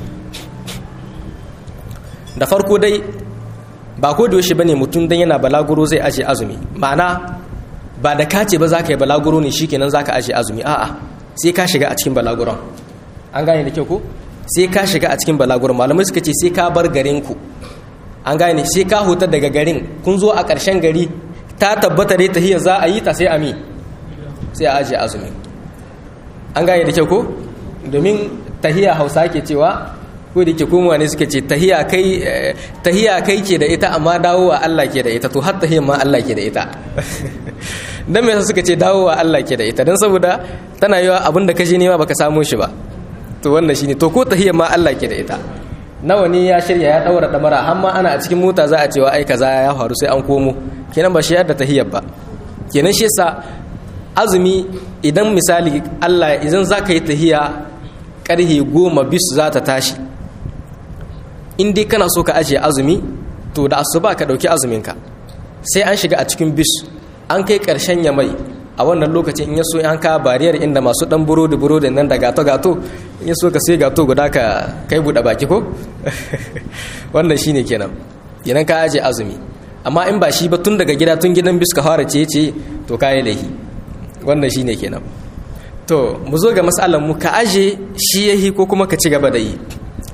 da farko dai ba ko da yaushe bane mutum dan yana balaguro zai ashe azumi ma'ana ba da kace ba za ka yi balaguro ne shikenan za ka ashe azumi a'a sai ka shiga a cikin balaguron an gane da kyau ko sai ka shiga a cikin balaguron malamai suka ce sai ka bar garin ku an gane sai ka huta daga garin kun zo a ƙarshen gari ta tabbata dai tahiyar za a yi ta sai ami sai a ajiye azumi an gane da kyau ko domin tahiya hausa ke cewa ko da ke komowa ne suka ce tahiya kai tahiya kai ke da ita amma dawowa Allah ke da ita to har tahiyar ma Allah ke da ita dan me yasa suka ce dawowa Allah ke da ita dan saboda tana yiwa abin da kaje nema baka samu shi ba to wannan shine to ko tahiyar ma Allah ke da ita nawa ne ya shirya ya daura damara har ma ana a cikin mota za a cewa ai kaza ya faru sai an komo kenan ba shi yadda tahiyar ba kenan shi yasa azumi idan misali Allah idan zaka yi tahiya karhe goma bisu za ta tashi in dai kana so ka ajiye azumi to da asuba ka dauki azuminka sai an shiga a cikin bis an kai karshen ya mai a wannan lokacin in ya so an ka bariyar inda masu dan burodi burodi nan da gato gato in ya so ka sai gato guda ka kai buɗe baki ko wannan shine kenan idan ka ajiye azumi amma in ba shi ba tun daga gida tun gidan bis ka fara ciye ciye to kayi laihi wannan shine kenan to mu zo ga matsalar mu ka aje shi yahi ko kuma ka ci gaba da yi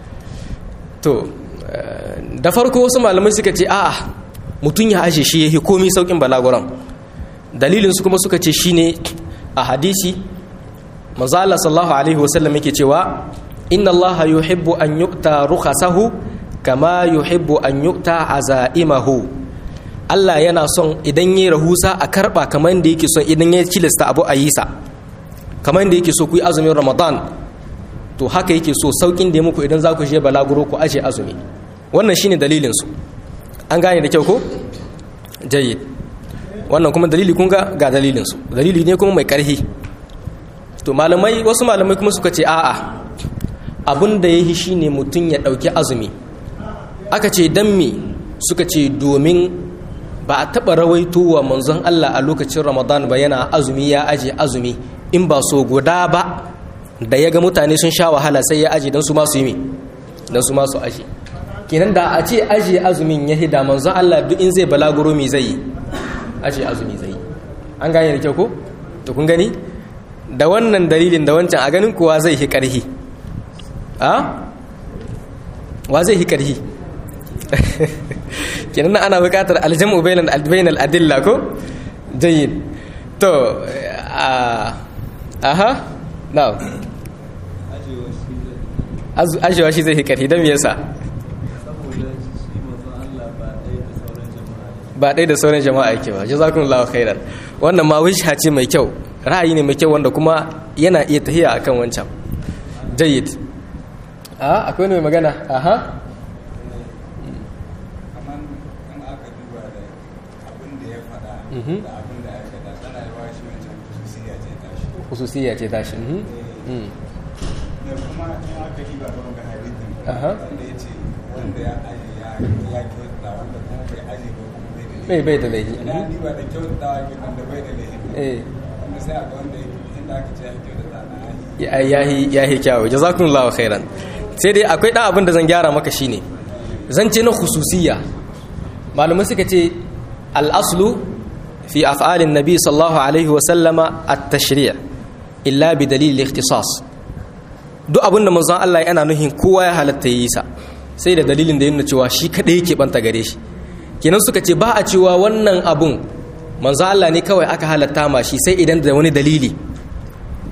to da farko wasu malamai suka ce a'a mutum ya aje shi yahi komi saukin balaguran dalilin su kuma suka ce shine a hadisi manzala sallallahu alaihi wasallam yake cewa inna allaha yuhibbu an yu'ta rukhasahu kama yuhibbu an yu'ta azaimahu Allah yana son idan yayi rahusa a karba kamar da yake son idan ya kilista abu a yi sa kamar da yake so ku yi azumin Ramadan to haka yake so saukin da ya muku idan za ku je balaguro ku aje azumi wannan shine dalilin su an gane da kyau ko jayyid wannan kuma dalili kun ga ga dalilin su dalili ne kuma mai karhi to malamai wasu malamai kuma suka ce a'a abin da yayi shine mutum ya dauki azumi aka ce dan me suka ce domin ba a taba rawaito wa manzon Allah a lokacin Ramadan ba yana azumi ya aje azumi in ba so guda ba da ya ga mutane sun sha wahala sai ya aje don su masu yi mi don su masu aje kenan da a ce aje azumin ya hida manzon Allah duk in zai balaguro mi zai yi aje azumi zai yi an gane da kyau ko to kun gani da wannan dalilin da wancan a ganin kuwa zai hi karhi a wa zai hi karhi kenan ana buƙatar aljamu bainal adilla ko jayyid to aha now ajewa shi zai hikari don yasa ba ɗai da sauran jama'a yake ba jazakun lawa khairan wannan ma wisha ce mai kyau ra'ayi ne mai kyau wanda kuma yana iya tahiya akan wancan jayyid a akwai mai magana aha hususiya ce tashi kuma in aka yi ba don ga hadisin wanda ya ce wanda ya aje ya ya kyauta wanda kuma bai aje ba kuma bai da bai bai da laifi ina ni ba da kyauta ke nan da bai da laifi eh wanda sai a ga wanda inda aka ce ya kyauta na ya yahi yahi kyawu jazakumullahu khairan sai dai akwai dan abin da zan gyara maka shine zan ce na khususiyya malamai suka ce al-aslu fi af'alin nabi sallallahu alaihi wa sallama at-tashri' illa bi dalil al-ikhtisas duk abin da manzon Allah yana nuhin kowa ya halatta yi sa sai da dalilin da yana cewa shi kadai yake banta gare shi kenan suka ce ba a cewa wannan abun manzon Allah ne kawai aka halatta ma shi sai idan da wani dalili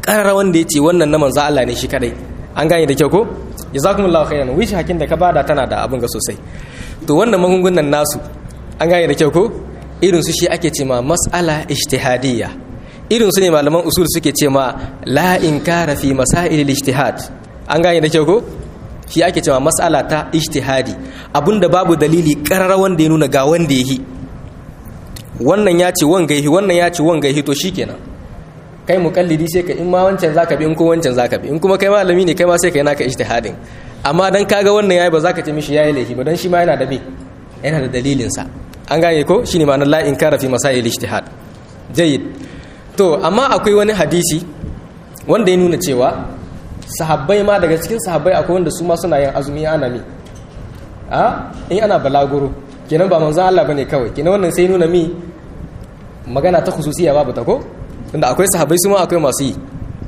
ƙarara wanda ya ce wannan na manzo Allah ne shi kadai an gane da kyau ko jazakumullahu khairan wishi hakin da ka bada tana da abin ga sosai to wannan magungunan nasu an gane da kyau ko irin su shi ake ce ma mas'ala ijtihadiyya irin su ne malaman usul suke ce ma la inkara fi masail ijtihad an gane da kyau ko shi ake cewa mas'ala ta ijtihadi abinda babu dalili karara wanda ya nuna ga wanda yahi wannan ya ce wanga yahi wannan ya ce wanga yahi to shikenan kai mukallidi sai ka in ma wancan zaka bi in ko wancan zaka bi in kuma kai malami ne kai ma sai kai naka ijtihadin amma dan kaga wannan yayi ba zaka ce mishi yayi laifi ba dan shi ma yana da me yana da dalilin sa an gane ko shine ma'anar la inkara fi masail ijtihad jayyid to amma akwai wani hadisi wanda ya nuna cewa sahabbai ma daga cikin sahabbai akwai wanda su ma suna yin azumi ana mi a in ana balaguro kenan ba manzon Allah bane kawai kenan wannan sai nuna mi magana ta khususiya babu ta ko tunda akwai sahabbai su ma akwai masu yi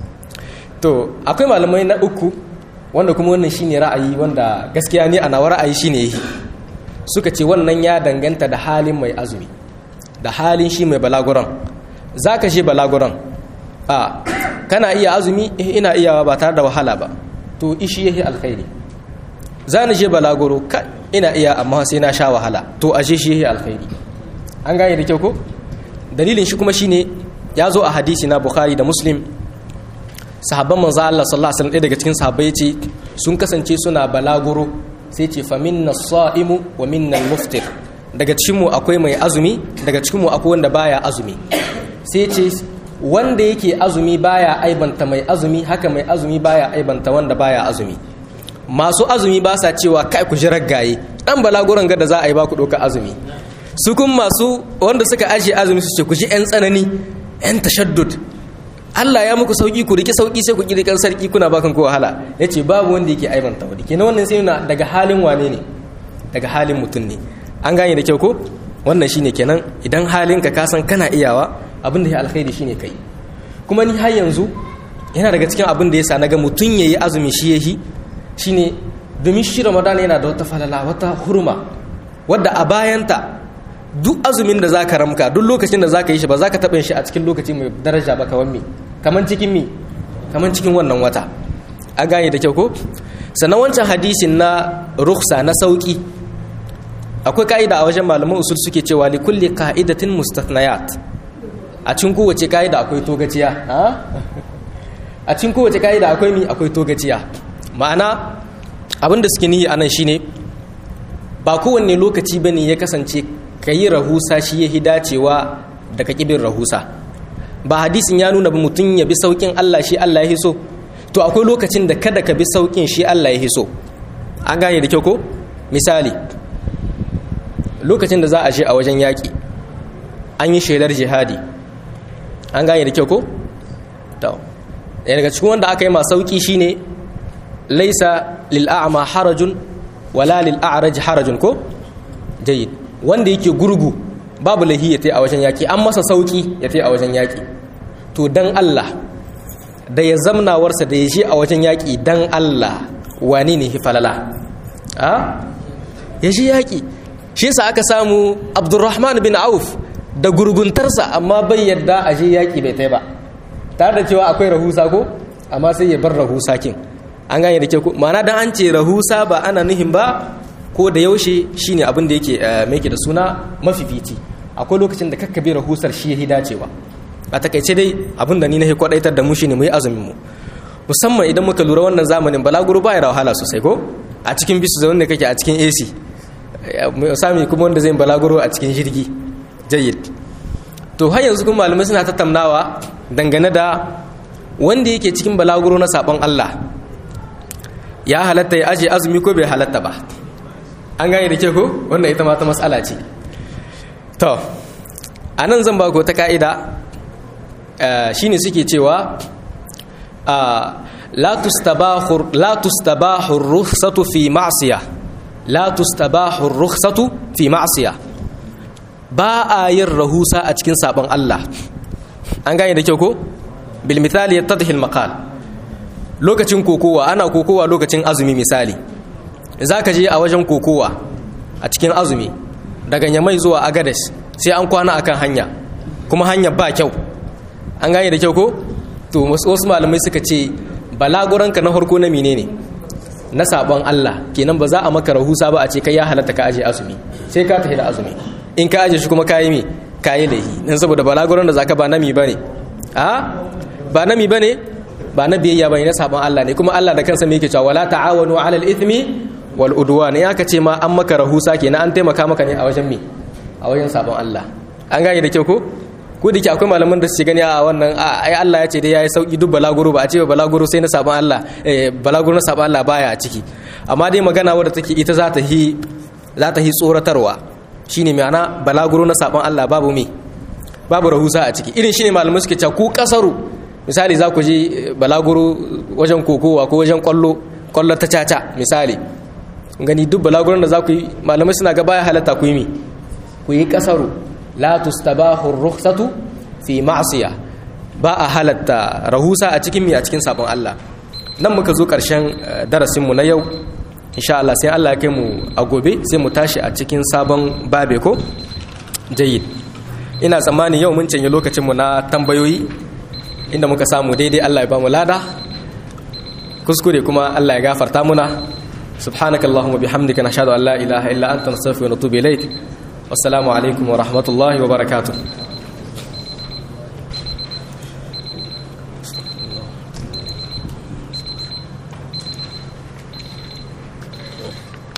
to akwai malamai na uku wanda kuma wannan shine ra'ayi wanda gaskiya ne a nawa ra'ayi shine yi suka ce wannan ya danganta da halin mai azumi da halin shi mai balaguran zaka je balaguran a kana iya azumi eh ina iyawa ba tare da wahala ba to ishi yake alkhairi za ni je balaguro ka ina iya amma sai na sha wahala to ashe shi yake alkhairi an gane da kyau ko dalilin shi kuma shine ya zo a hadisi na bukhari da muslim sahabban manzo Allah sallallahu alaihi wasallam daga cikin sahabbai yace sun kasance suna balaguro sai ce fa minna saimu wa minna muftir daga cikin mu akwai mai azumi daga cikin mu akwai wanda baya azumi sai ce wanda yake azumi baya aibanta mai azumi haka mai azumi baya aibanta wanda baya azumi masu azumi ba sa cewa kai ku ji raggaye dan balaguran ga da za a yi ba ku doka azumi su kun masu wanda suka ajiye azumi su ce ku ji yan tsanani yan tashaddud Allah ya muku sauki ku rike sauki sai ku kirkan sarki kuna bakan ko wahala yace babu wanda yake aibanta wani kenan wannan sai yana daga halin wane ne daga halin mutum ne an gane da kyau ko wannan shine kenan idan halinka ka san kana iyawa abin da ya alkhairi shine kai kuma ni har yanzu yana daga cikin abin da yasa naga mutun yayi azumi shi yahi shine domin shi Ramadan yana da wata falala wata hurma wadda a bayanta duk azumin da zaka ramka duk lokacin da zaka yi shi ba zaka taɓa shi a cikin lokaci mai daraja ba kaman me kaman cikin me kaman cikin wannan wata a gane da kyau ko sannan wancan hadisin na rukhsa na sauki akwai ka'ida a wajen malaman usul suke cewa li kulli qa'idatin mustathniyat a cikin kowace ka'ida akwai togaciya a cikin kowace ka'ida akwai mi akwai togaciya ma'ana abinda suke nihi anan shine ba kowanne lokaci bane ya kasance kayi rahusa shi yahi dacewa da ka kibin rahusa ba hadisin ya nuna ba mutum ya bi saukin Allah shi Allah ya so to akwai lokacin da kada ka bi saukin shi Allah ya so an gane da kyau ko misali lokacin da za a je a wajen yaƙi an yi shaidar jihadi an gane da kyau ko? ɗaya daga cikin wanda aka yi ma sauƙi shine laisa lil'a'ama harajun wala lil'a'araj harajun ko? jayyid wanda yake gurgu babu lahi ya ta a wajen yaƙi an masa sauƙi ya ta a wajen yaƙi to dan Allah da ya zamnawarsa da ya je a wajen yaƙi dan Allah wani ne falala a ya shi yaƙi shi yasa aka samu abdurrahman bin auf da gurguntarsa amma bai yadda a je yaƙi bai tai ba tare da cewa akwai rahusa ko amma sai ya bar rahusa kin an gane da ke ku ma'ana dan an ce rahusa ba ana nuhin ba ko da yaushe shine abin da yake mai da suna mafifici akwai lokacin da kakka bi rahusar shi yahi dacewa a takaice dai abin da ni na kwadaitar da mu shine mu yi azumin mu musamman idan muka lura wannan zamanin balaguro ba ya da wahala sosai ko a cikin bisu zaune da kake a cikin AC sami kuma wanda zai balaguro a cikin jirgi jayyid to har yanzu kuma malamai suna tattaunawa dangane da wanda yake cikin balaguro na sabon Allah ya halatta ya aje azumi ko bai halatta ba an gane da ke ko wannan ita ma ta matsala ce to a nan zan ba ku ta ka'ida shine suke cewa la tustabahu la tustabahu rukhsatu fi ma'siyah la tustabahu rukhsatu fi ma'siyah ba a yin rahusa a cikin sabon Allah an gane da kyau ko bil misali yattadhi al maqal lokacin kokowa ana kokowa lokacin azumi misali zaka je a wajen kokowa a cikin azumi daga nyamai zuwa agades sai an kwana akan hanya kuma hanya ba kyau an gane da kyau ko to wasu malamai suka ce balaguranka na farko na menene na sabon Allah kenan ba za a maka rahusa ba a ce kai ya halatta ka aje azumi sai ka tafi da azumi in ka aje shi kuma kayi mi kayi lahi dan saboda balaguran da zaka ba nami bane a ba nami bane ba na biyayya bane na sabon Allah ne kuma Allah da kansa me yake cewa wala ta'awanu 'alal ithmi wal udwan ya ka ce ma an maka rahusa kenan an taimaka maka ne a wajen me a wajen sabon Allah an gane da kyau ko ko da ke akwai malaman da su gani a wannan ai Allah ya ce dai yayi sauki duk balaguro ba a ce balaguro sai na sabon Allah eh balaguro na sabon Allah baya a ciki amma dai magana wadda take ita za ta hi za ta hi tsoratarwa shine ma'ana balaguro na sabon Allah babu me babu rahusa a ciki irin shine malamai suke cewa ku kasaru misali za ku je balaguro wajen kokowa ko wajen kwallo kwallo ta caca misali gani duk balaguron da za ku yi malamai suna ga baya halatta ku yi mi ku yi kasaru la tustabahu rukhsatu fi ma'siya ba a halatta rahusa a cikin mi a cikin sabon Allah nan muka zo karshen darasin mu na yau insha Allah sai Allah ya kai mu a gobe sai mu tashi a cikin sabon babe ko jayyid ina tsammani yau mun canje lokacin mu na tambayoyi inda muka samu daidai Allah ya ba mu lada kuskure kuma Allah ya gafarta muna subhanakallahumma bihamdika nashhadu an la ilaha illa anta nastaghfiruka wa natubu ilaik wassalamu alaikum wa rahmatullahi wa barakatuh